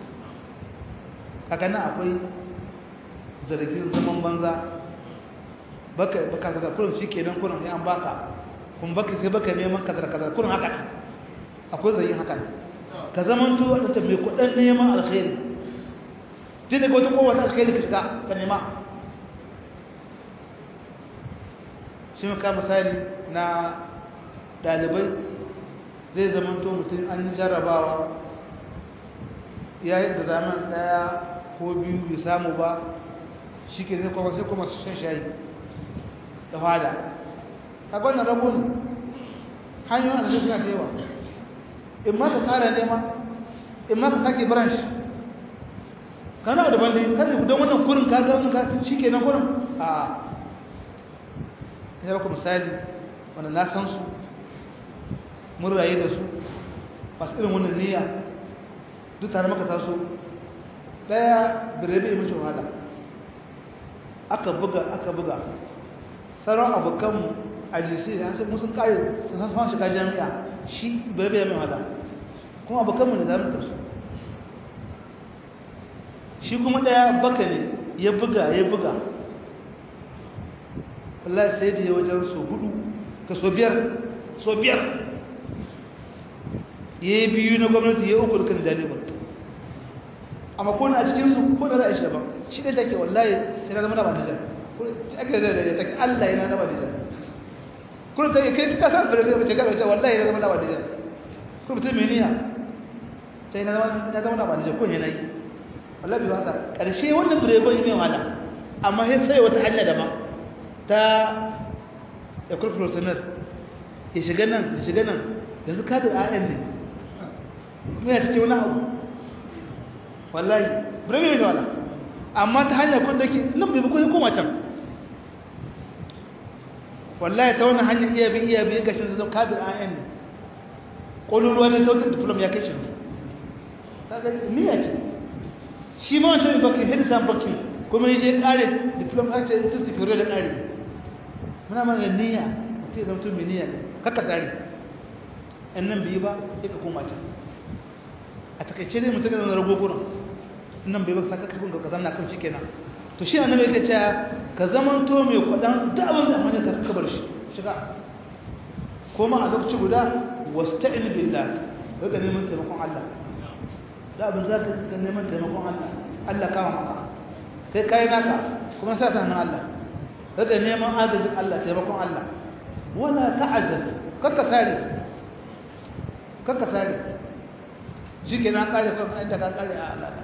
kaga nan akwai zargin zaman banza baka baka kaza kullum shikenan kullum sai an baka kun baka kai baka neman kaza kaza kullum haka akwai zai haka ka zaman to wanda mai kudin neman alkhairi dai daga wata kowa ta alkhairi ka shiga ka nema shi ka misali na dalibai zai zaman to mutum an jarrabawa ya yi da zaman daya ko biyu bai samu ba shi ke zai kuma sai kuma su shan shayi da fada a wannan rabu ne hanyoyin arziki suna da yawa in ma ka kara nema in ma ka sake branch kana da bandi kan don wannan kurin ka ga ka shi ke nan kurin a ya baka misali wanda na san su mun rayu da su masu irin wannan niyya duk tare maka taso daya birebe mace wahala aka buga aka buga sauran abokanmu a jisi ya sai musun kare sun san shiga jami'a shi birebe ya mai wahala kuma abokanmu da zamu taso shi kuma daya baka ne ya buga ya buga wallahi sai da ya wajen so hudu ka so biyar so biyar ya yi biyu na gwamnati ya uku da kan jalibar amma ko a cikin su ko da ra'ayi shi daban shi da take wallahi sai na zama na banijar ko ake da da take Allah yana na banijar ko ta kai ka san fara da take ga wallahi na zama na banijar ko mutum me niyya sai na zama na zama na banijar ko ne nayi wallahi bai wasa karshe wannan direba ne wala amma sai sai wata hanya daban ta ya kurkuro sanar ya shiga nan ya shiga nan yanzu kadar ayan ne kuma ya take wani abu wallahi birane mai wala amma ta hanyar kun da ke nan bai bukun koma can wallahi ta wani hanyar iya bi iya bi gashin da zan kadir an yan ƙololuwa ne ta wata diplom ya kai shi ta ga niyya ce shi ma wancan bakin hedisan bakin kuma yi je ƙare diplom a ce ita sifiro da ƙare muna mana niyya mutum zama tun mai niyya kakka tsari yan nan biyu ba ya ka koma can a takaice ne mutum zama rago gurin nan bai ba saka kafin ka zanna kan shikenan to shi annabi yake cewa ka zaman to mai kwadan da abin da amana ka kabar shi shiga kuma a lokaci guda wasta'in billah daga neman taimakon Allah da abin za ka neman taimakon Allah Allah kama maka kai kai naka kuma sa ta hannun Allah daga neman agajin Allah taimakon Allah wala ta'ajjaz kakka sare kakka sare shi ke na kare kan inda ka kare a alaka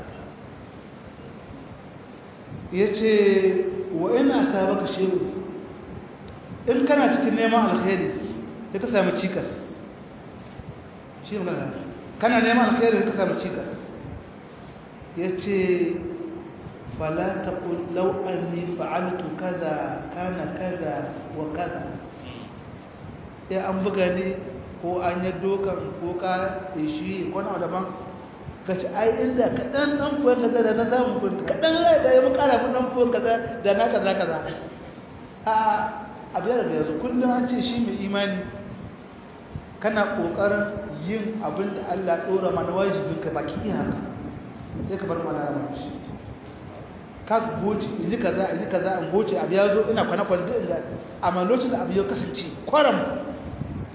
ya ce wa ina sabaka shehu in kana cikin neman alkhairi ya ka sami cikas shi magana kana neman alkhairi ya ka sami cikas ya ce fala ta lau anni fa'altu kaza kana kaza wa kaza ya an buga ne ko an yi dokan ko ka shi ko na daban ka ci ai inda kaɗan ɗan fuwa kaza da na samu kun kaɗan rai da ya mu ƙara mun ɗan fuwa kaza da na kaza kaza a abu da yanzu kullum an ce shi mai imani kana ƙoƙarin yin abin da Allah ɗora mana wajibin ka baki iya haka sai ka bar mana rama shi ka goce in ji kaza in ji kaza in goce abu ya zo ina kwana kwana in ga amma lokacin da abu ya kasance kwaram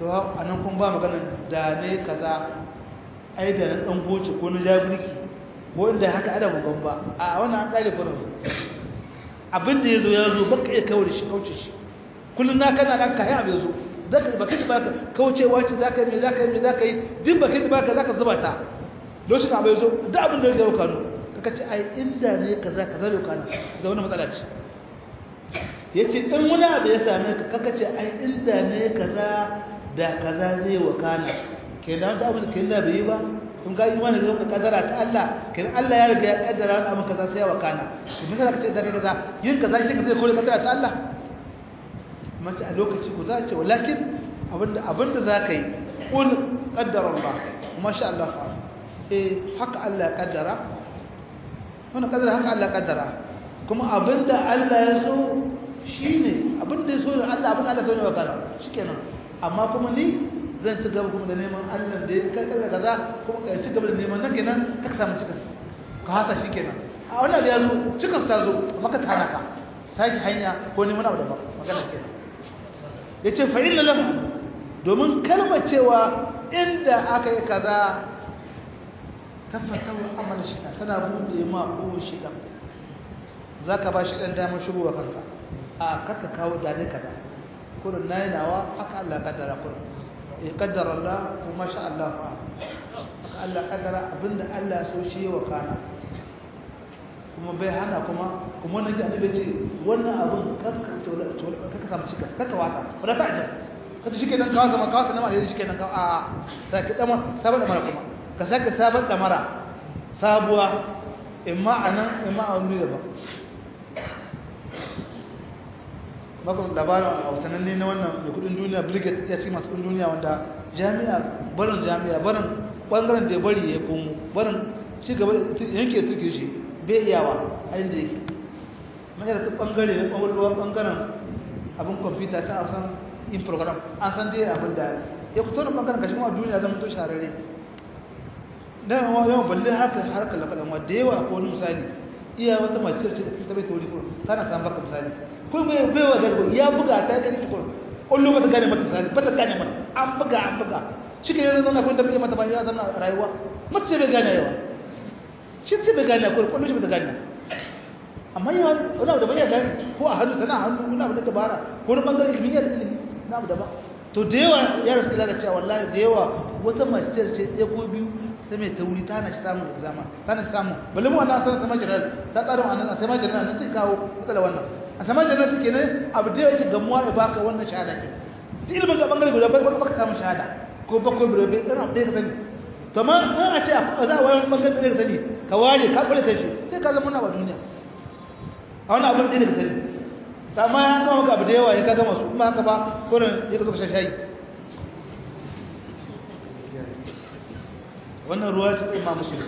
to a nan kun ba magana da ne kaza ai da na dan goce ko na jabirki ko inda haka ada bugan ba a wannan an kare kurin abin da yazo ya zo baka iya kawo shi kauce shi kullun na kana kan kai abin zo zaka baka ji baka kaucewa ce zaka me zaka me zaka yi duk baka ji baka zaka zuba ta lokacin abin zo duk abin da ya zo kano kaka ce ai inda ne kaza kaza bai kano da wani matsala ce yace in wani abu ya same ka kaka ce ai inda ne kaza da kaza zai wakana kenan ta abin da kenan bai yi ba kun ga imani ga wata kadara ta Allah kenan Allah ya riga ya kaddara wani abu kaza sai ya wakana to me zaka ce da kai kaza yin kaza shi ka zai kore kadara ta Allah mace a lokaci ku za ce walakin abinda abinda zaka yi kul qaddara Allah masha Allah fa eh haka Allah ya kaddara wannan kaddara haka Allah ya kaddara kuma abinda Allah ya so shine abinda ya so Allah abin Allah so ne wakana shikenan amma kuma ni zan ci gaba kuma da neman Allah da ya kaza kaza kuma ka ci gaba da neman nan kenan ka samu cikas ka haka shi kenan a wannan da ya zo cikas ta zo maka ta hana ka saki hanya ko neman abu daban magana kenan yace fa inna lahu domin kalmar cewa inda aka yi kaza tafata wa amala shi tana bude ma ko shi dan zaka ba shi dan damar shigo wa kanka a kaka kawo dane kaza kurin nayi nawa haka Allah ya kaddara kurin ya kaddara Allah kuma sha Allah fa haka Allah kaddara abinda Allah ya so shi wa kana kuma bai hana kuma kuma wannan ji annabi ce wannan abin kakka tola tola kakka samu cika kakka wata wala ta ajab kada shi kenan kawo zama kawo sanama da shi kenan kawo a sai ka dama sabon damara kuma ka saka sabon damara sabuwa imma anan imma a wani daban bakon labarin a wasannin ne na wannan da kudin duniya brigade ya ce masu kudin duniya wanda jami'a barin jami'a barin bangaren da ya bari ya komo barin ci gaba da yanke suke shi bai iyawa a inda yake mai da bangare na ɓangarwar bangaren abin kwamfuta ta a san in program an san dai abin da ya fito da bangaren kashin wa duniya zama to shararre da yawan yawan balle harkar harkar lafaɗan wa da yawa ko wani misali iya wata mace ce ta bai tauri ko tana samun baka misali ko bai bai wa gargo ya buga ta kai ko kullu ba ta gane mata misali ba ta gane mata an buga an buga shi ke yanzu zauna kun da bai mata ba ya zama rayuwa mace bai gane yawa shi ce bai gane ko kullu shi bai gane amma yawa wani abu da bai gane ko a hannu sana hannu wani abu da dabara ko wani bangaren ilimi ya ilimi na abu daban to da yawa yara suka daga cewa wallahi da yawa wata mace ce ɗaya ko biyu ta mai tauri ta hana shi samun examen ta hana shi samun balle mu wannan san sama general ta tsaro a nan a sama general nan sai kawo matsala wannan a sama general take ne abu da yake gamuwa ya baka wannan shahada ke duk ilimin ga bangare guda baka baka samun shahada ko bakwai biro bai dan abu da ka sani to ma an a ce a za a wani bangare da ka sani ka ware ka kula ta shi sai ka zama na duniya a wani abin da ka sani ta ma ya kawo maka abu da yawa ya ka gama su kuma haka ba kurin ya ka zo ka shayi wannan ruwa ta imam muslim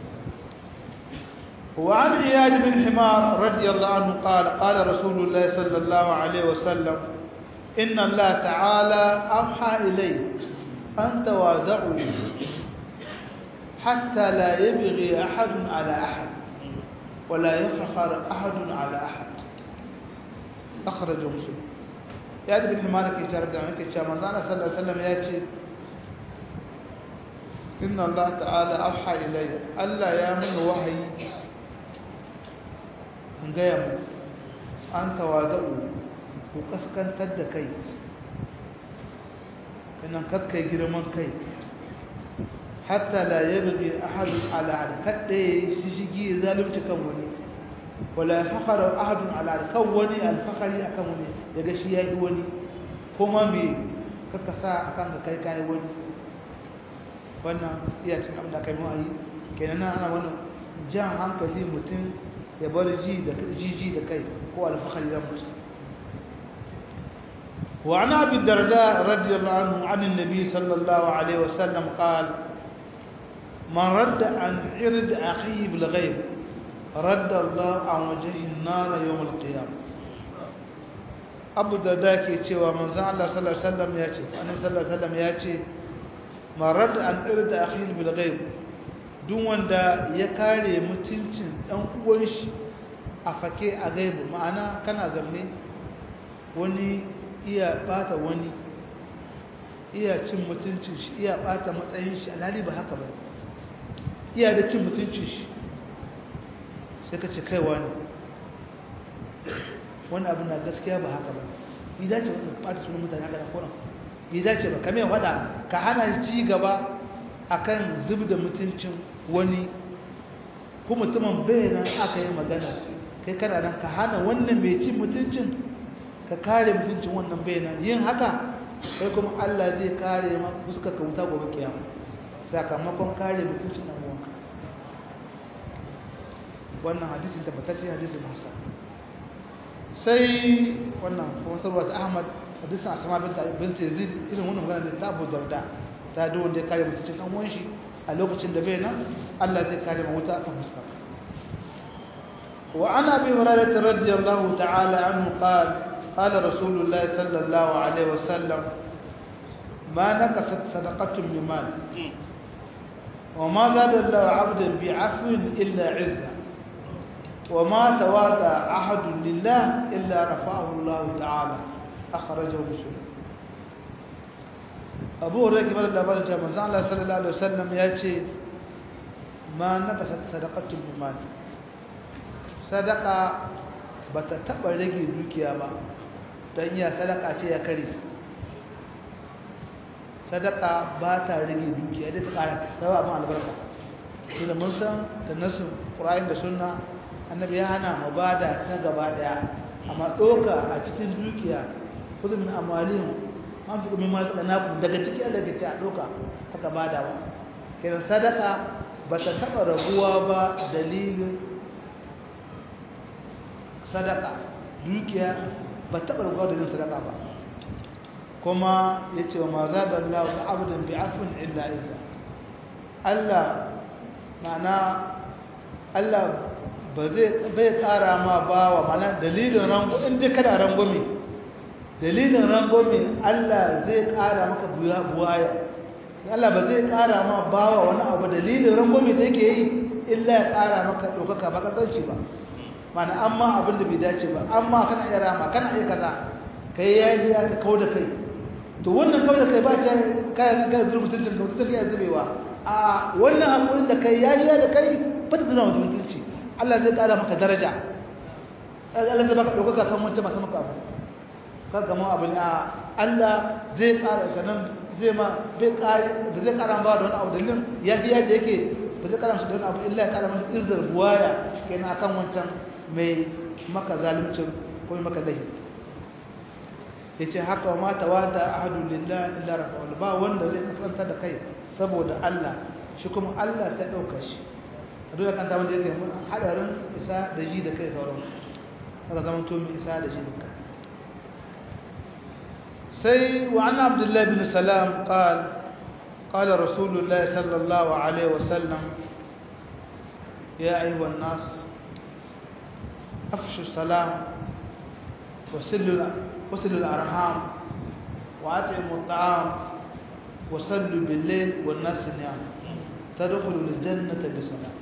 وعن عياد بن حمار رضي الله عنه قال قال رسول الله صلى الله عليه وسلم إن الله تعالى أوحى إلي أن توادعوا حتى لا يبغي أحد على أحد ولا يفخر أحد على أحد أخرج مسلم عياد بن حمار كي جرب عنك صلى الله عليه وسلم يأتي إن الله تعالى أوحى إلي ألا يامن وحي in gaya mu an tawada'u ku kaskantar da kai inan kakkai girman kai hatta la yabghi ahadun ala ahad kadda shi shigi zalunci kan wani wala fakhara ahadun ala kan wani alfakhari akan wani daga shi yayi wani kuma me kaka sa akan ka kai kai wani wannan iya cin abin da kai mu ayi kenan ana wannan jan hankali mutum ya bar ji da jiji da kai ko alfahari da mutum wa ana abi darda radiyallahu anhu an annabi sallallahu alaihi wasallam qal man radda an ird akhihi bil ghaib radda Allah an wajhi an-nar yawm al-qiyam abu darda ke cewa manzon Allah sallallahu alaihi wasallam ya ce annabi sallallahu alaihi wasallam ya ce man radda an ird akhihi bil ghaib duk wanda ya kare mutuncin ɗan uwan shi a fake a gaibu ma'ana kana zamne wani iya bata wani iya cin mutuncin shi iya bata matsayin shi alhali ba haka ba iya da cin mutuncin shi sai ka ce kaiwa ne wani abin na gaskiya ba haka ba bi dace ba ka bata sunan mutane haka da koran bi dace ba kame wada ka hana ci gaba akan zub da mutuncin wani ko mutumin bayanan aka yi magana kai kana nan ka hana wannan mai cin mutuncin ka kare mutuncin wannan bayanan yin haka sai kuma Allah zai kare ma fuska ka wuta gobe kiyama sakamakon kare mutuncin nan wanka wannan hadisin tabbatacce hadisin Musa sai wannan wasarwa ta Ahmad hadisin Asma bint bint Yazid irin wannan magana da ta Abu Darda ta da wanda ya kare mutuncin dan uwan shi a lokacin da bai nan Allah zai kare ma wuta kan fuska وعن ابي هريره رضي الله تعالى عنه قال قال رسول الله صلى الله عليه وسلم ما نقصت صدقه من مال وما زاد الله عبدا بعفو الا عزا وما تواضع احد لله الا رفعه الله تعالى اخرجه مسلم ابو هريره قال الله بارك الله صلى الله عليه وسلم ياتي ما نقصت صدقه من مال sadaka ba ta taɓa rage dukiya ba don ya sadaka ce ya kare sadaka ba ta rage dukiya dai ta ƙara tawa abin albarka su da mun san da nasu ƙura'in da suna annabi ya hana mu ba da ta gaba ɗaya amma ɗoka a cikin dukiya kusa min amalin an fi ɗumin masu ƙanakun daga ciki daga ce a ɗoka haka ba da ba kenan sadaka ba ta taɓa raguwa ba dalilin sadaka dukiya ba taɓa rugawa da yin sadaka ba kuma ya ce wa ma za da Allah ta abudin bi afin illa isa Allah ma'ana Allah ba zai bai ƙara ma ba wa mana dalilin rango in dai kada rangwame dalilin rangwame Allah zai ƙara maka buwaya Allah ba zai ƙara ma ba wa wani abu dalilin rangwame da yake yi illa ya ƙara maka ɗaukaka ba ƙasarci ba mana amma abin da bai dace ba amma kana iya rama kana iya kaza kai yayi ya ka kauda kai to wannan kauda kai ba ta kai ga zurmutun ka mutum kai zubewa a wannan hakurin da kai yayi ya da kai fata zuna mutunci Allah zai kara maka daraja Allah zai baka dokaka kan wanda masu maka abu ka ga mu abin a Allah zai kara ganan zai ma bai kare ba zai kara ba da wani abu dalilin yayi ya da yake ba zai kara masa da wani abu illa ya kara masa izzar buwaya kenan akan wancan mai maka zaluncin ko maka lahi ya ce haka wa mata wata ahadu lillah illa rafa'ul ba wanda zai kasanta da kai saboda Allah shi kuma Allah sai ɗauka shi a dole kan wanda yake mun hadarin isa da ji da kai sauran haka zama to mai isa da ji da kai sai wa an abdullahi bin salam qal قال رسول الله صلى الله عليه وسلم يا أيها الناس أفشوا السلام وسلوا وسلوا الأرحام وأطعموا الطعام وصلوا بالليل والناس نيام تدخلوا الجنة بسلام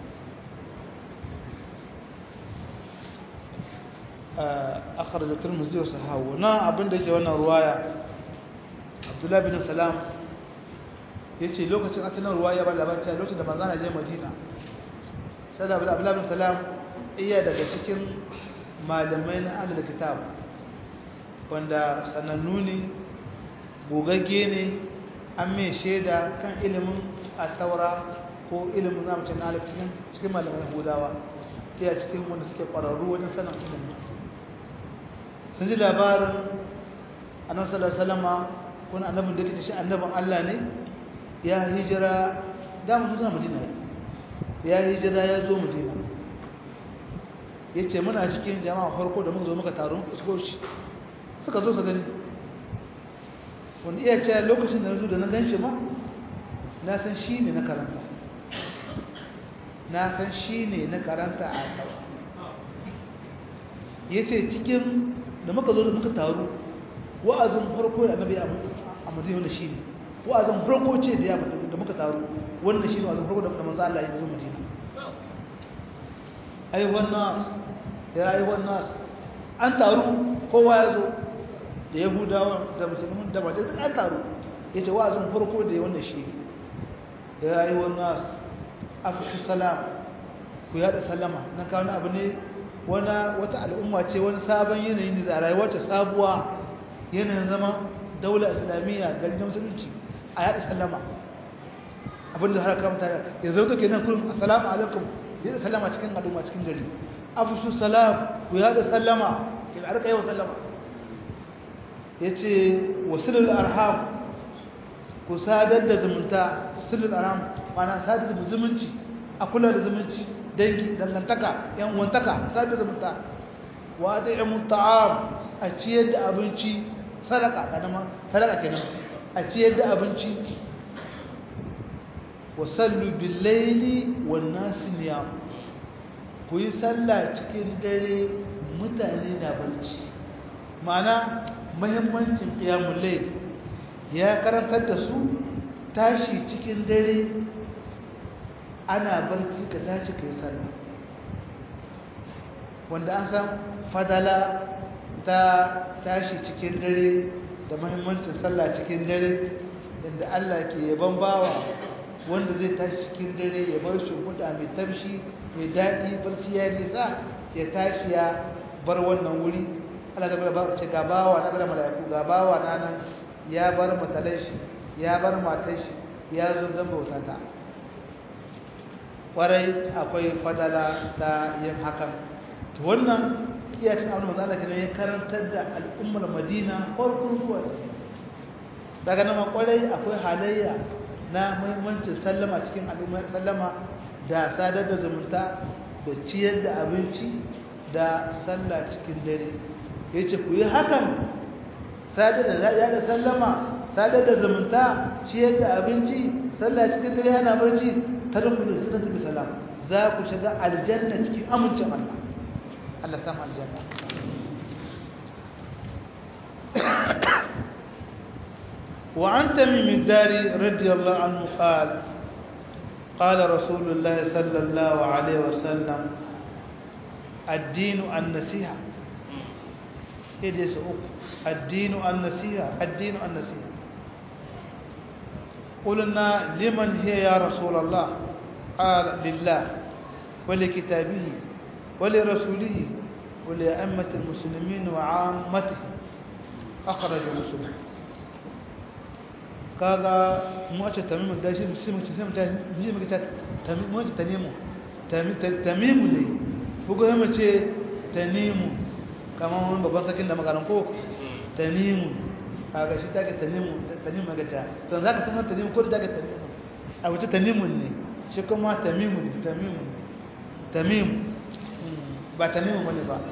أخرج الترمذي وصححه نا abin da ke wannan ruwaya Abdullah bin Salam yace lokacin asalin ruwaya ba labarin lokacin da manzon je Madina sai da Abdullah bin Salam iya daga cikin malamai na alal kitab wanda sanannu ne gogagge ne an mai shaida kan ilimin astaura ko ilimin zamacin na cikin cikin malamai hudawa iya cikin wanda suke ƙwararru wajen sanin ilimin sun ji labarin annabi sallallahu alaihi wasallam wani annabin da kike shi annabin Allah ne ya hijira da mu zuwa Madina ya hijira ya zo Madina ya ce muna cikin jama'a farko da muka zo muka taru muka isko shi suka zo su gani wanda iya ce lokacin da na zo da na gan shi ma na san shi ne na karanta na san shi ne na karanta a kawo ya ce cikin da muka zo da muka taru wa'azin farko da annabi a madina wanda shi ne wa'azin farko ce da ya da muka taru wannan shi ne wa'azin farko da manzo Allah ya zo madina ayyuhan nas ya ayyuhan nas an taru kowa ya zo da yahudawa da musulmin da mace duk an taru ya ce wa'azin farko da ya wanda shi ya yi wani nasu afirka salam ku yada salama na kawo abu ne wata al'umma ce wani sabon yanayin da rayuwa ce sabuwa yanayin zama daular islamiyya gari na musulunci a yada salama abinda har kamta ya zauta ke nan kullum assalamu alaikum yada salama cikin al'umma cikin gari afishu salam ku yada sallama ke da arka yawa sallama ya ce wasilul arham ku sadar da zumunta silul arham mana sadar da zumunci a kula da zumunci dangi dangantaka yan uwantaka sadar da zumunta wa at'imu ta'am a ciyar da abinci sadaka kadama sadaka kenan a ciyar da abinci wa sallu bil layli wan nas niyam ku yi sallah cikin dare mutane na barci ma'ana muhimmancin qiyamul layl ya karantar da su tashi cikin dare ana barci ka tashi ka yi sallah wanda an san fadala ta tashi cikin dare da mahimmancin sallah cikin dare inda Allah ke yaban bawa wanda zai tashi cikin dare ya bar shimfiɗa mai tafshi mai daɗi barci ya nisa ya tashi ya bar wannan wuri Allah ta bada ce ga bawa na bada mala'iku ga bawa na nan ya bar matalan shi ya bar matar shi ya zo don bauta ta kwarai akwai fadala ta yin hakan to wannan iya cin abin matsala kenan ya karantar da al'ummar madina farkon zuwa daga nama kwarai akwai halayya na muhimmancin sallama cikin al'ummar sallama da sadar da zumunta da ciyar da abinci da sallah cikin dare ya ce ku yi hakan sadar da ya da sallama sadar da zumunta ciyar da abinci sallah cikin dare yana barci ta rukunu da sunan tafi salam za ku shiga aljanna cikin amincin Allah Allah samu aljanna وعن تميم الداري رضي الله عنه قال قال رسول الله صلى الله عليه وسلم الدين النصيحة إدس الدين النصيحة الدين النصيحة قلنا لمن هي يا رسول الله قال لله ولكتابه ولرسوله ولأئمة المسلمين وعامته أخرج مسلم kaga mu ce tamimu da shi sai mu ce sai mu ce mu ce tamimu ce tanimu tamimu ne bugo mu ce tanimu kamar wani babban sakin da magaran ko tanimu kaga shi take tanimu tanimu magaja to zaka sanar tanimu ko da take tanimu a wuce tanimu ne shi kuma tamimu ne tamimu tamimu ba tanimu bane ba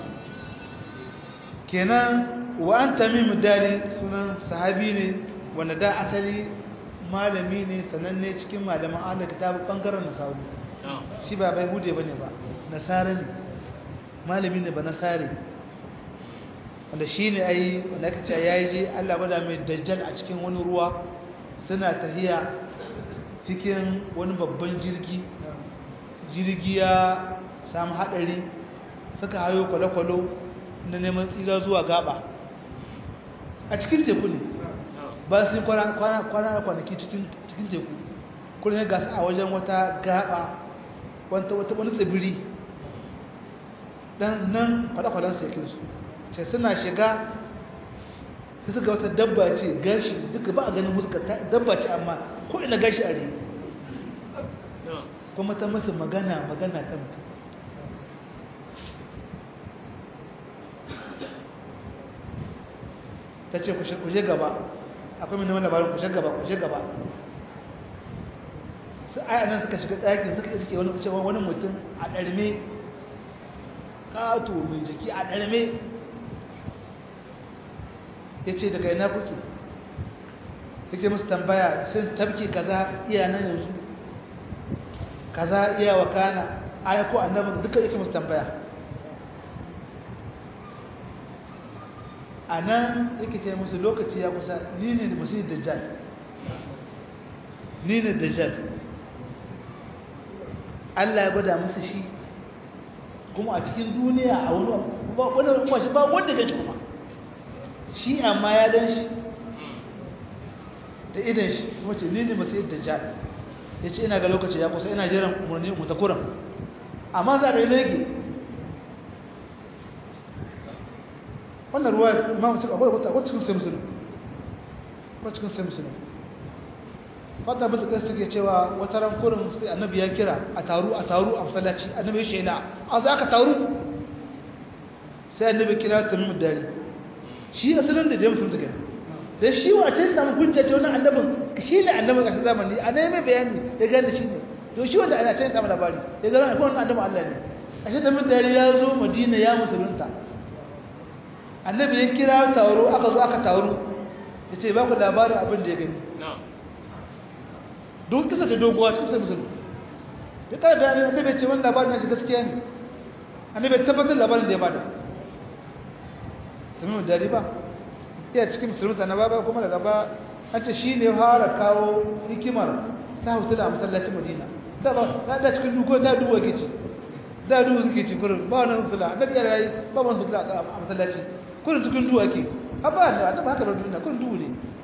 kenan wa an tamimu dari sunan sahabi ne wanda da asali malami ne sananne cikin malaman ahlul kitab bangaren nasaru shi ba bai hude bane ba nasara ne malami ne ba nasari wanda shine ai wanda aka ce yayi je Allah bada mai dajjal a cikin wani ruwa suna tahiya cikin wani babban jirgi jirgi ya samu hadari suka hayo kwale-kwale na neman tsira zuwa gaba a cikin teku ne ba su yi kwana kwanaki cikin teku kuma ya gasa a wajen wata gaba wata wani tsibiri dan nan kwale-kwalen su ce suna shiga su suka wata dabba ce gashi duka ba a ganin muska dabba ce amma ko ina gashi a rai kuma ta masa magana magana ta mutum ta ce kushe gaba akwai mai neman labarin kushe gaba kushe gaba su aya nan suka shiga ɗakin suka iske wani kuce wani mutum a ɗarme ƙato mai jiki a ɗarme ya ce daga ina kuke yake musu tambaya sun tabki kaza iya nan yanzu kaza iya wakana aya ko annabin duka yake musu tambaya a nan yake ce musu lokaci ya kusa ni ne da musu dajjal ni ne dajjal Allah ya gwada musu shi kuma a cikin duniya a wani wani kuma shi ba wanda gan shi kuma shi amma ya gan shi da idan shi kuma ce ni ne masai dajjal ya ce ina ga lokaci ya kusa ina jiran umarni mu ta kuran amma za a yi lege wannan ruwa ma mutum akwai wata wata cikin sai musulun wata cikin sai musulun fadda bin da suke cewa wata ran kurin sai annabi ya kira a taru a taru a masallaci annabi ya shela a za ka taru sai annabi kira ta mu dare shi asalin da da musulun take da shi wace sai samu hujja ce wannan annabin shi ne annabin ƙarshen zamani a nan mai bayani ya gane shi ne to shi wanda ana can samu labari ya gane akwai wannan annabin Allah ne a shi ta mu dare ya zo Madina ya musulunta annabi ya kira taro aka zo aka taru ya ce ba ku labarin abin da ya gani don kisa ta doguwa cikin sai musulun ya kara bayanin annabi ce wani labarin nashi gaskiya ne annabi ya tabbatar labarin da ya bada tamimu dari ba iya cikin musulunta na baba kuma daga ba an ce shi ne fara kawo hikimar sa hutula a masallacin madina sa ba na da cikin duko da duwa ke ci da duwa suke ci kurin ba wani hutula annabi ya rayu ba wani hutula a masallaci kurin cikin duwa ke abba ne annabi haka da duniya kurin duhu ne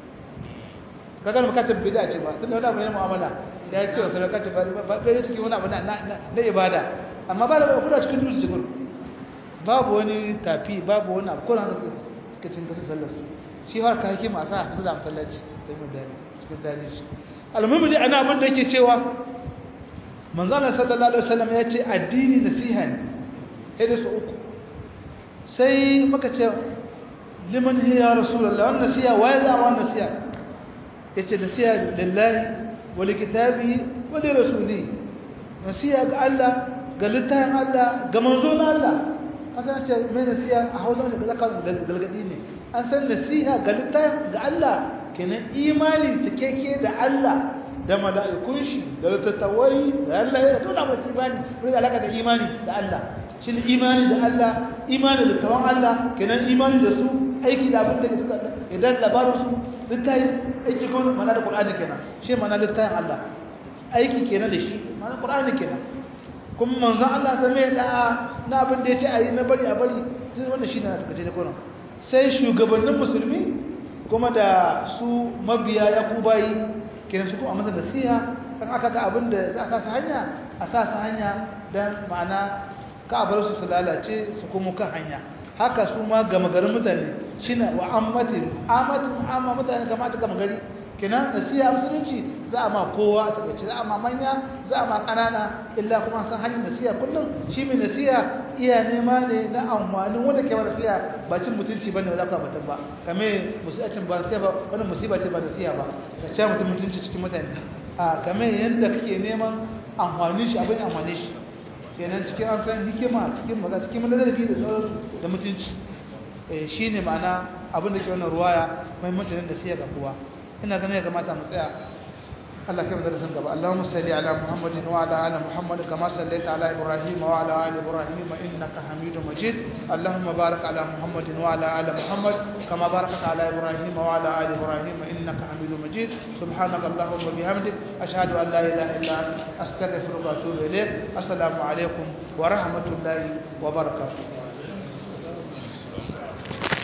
kaga mu kace bid'a ce ba tunda wani abu ne mu'amala da ya ce wa sadaka ce ba ba bai cikin wani abu na na ibada amma ba da kuna cikin dutse cikin babu wani tafi babu wani abu kuna da suka cin gasa sallar su shi har ka hikima sa su da masallaci da mu da cikin dare shi almuhimmi dai ana abin da yake cewa manzo Allah sallallahu alaihi wasallam ya ce addini nasiha ne sai da su uku sai muka ce liman hiya rasulullah wannan nasiha waye za wannan nasiha yace nasiha lillahi wa likitabihi wa li rasulihi nasiha ga Allah ga littafin Allah ga manzon Allah asan ce mai nasiha a Hausa da zaka galgadi ne an san nasiha ga littafin ga Allah kenan imanin takeke da Allah da mala'ikun shi da tattawai da Allah ya tona mata imani wani alaka da imani da Allah shin imani da Allah imani da tawan Allah kenan imani da su aiki da abin da ke suka idan labarin su littafin aiki kuma mana da Qur'ani kenan shi mana littafin Allah aiki kenan da shi mana Qur'ani kenan kuma manzon Allah sai mai da na abin da yace ayi na bari a bari duk wannan shine na takace da Qur'ani sai shugabannin musulmi kuma da su mabiya yakubai kenan su kuma masa nasiha kan aka ga abin da za a sa hanya a sa hanya dan ma'ana ka bar su su lalace su kuma kan hanya haka su ma gama garin mutane shine wa ammatin ammatin amma mutane kamata gama gari kenan nasiha musulunci za a ma kowa a takaice za a ma manya za a ma kanana illa kuma san hanyar nasiha kullum shi mai nasiha iya nema ne na amfanin wanda ke ba nasiha ba cin mutunci bane ba za ka batun ba kame musibacin ba nasiha ba wannan musiba ce ba nasiha ba ka ci mutum mutunci cikin mutane a kame yanda kake neman amfanin shi abin amfanin shi kenan cikin an san hikima cikin maza cikin madadabi da sauransu da mutunci shi ne ma'ana abin da ke wannan ruwaya muhimmancin nasiha ga kowa ina ganin ya kamata mu tsaya Allah kai darasin gaba Allahumma salli ala Muhammadin wa ala ali Muhammad kama sallaita ala Ibrahim wa ala ali Ibrahim innaka Hamidum Majid Allahumma barik ala Muhammadin wa ala ali Muhammad kama barakta ala Ibrahim wa ala ali Ibrahim innaka Hamidum Majid subhanaka Allahumma bihamdik ashhadu an la ilaha illa anta astaghfiruka wa atubu ilayk assalamu alaikum wa rahmatullahi wa barakatuh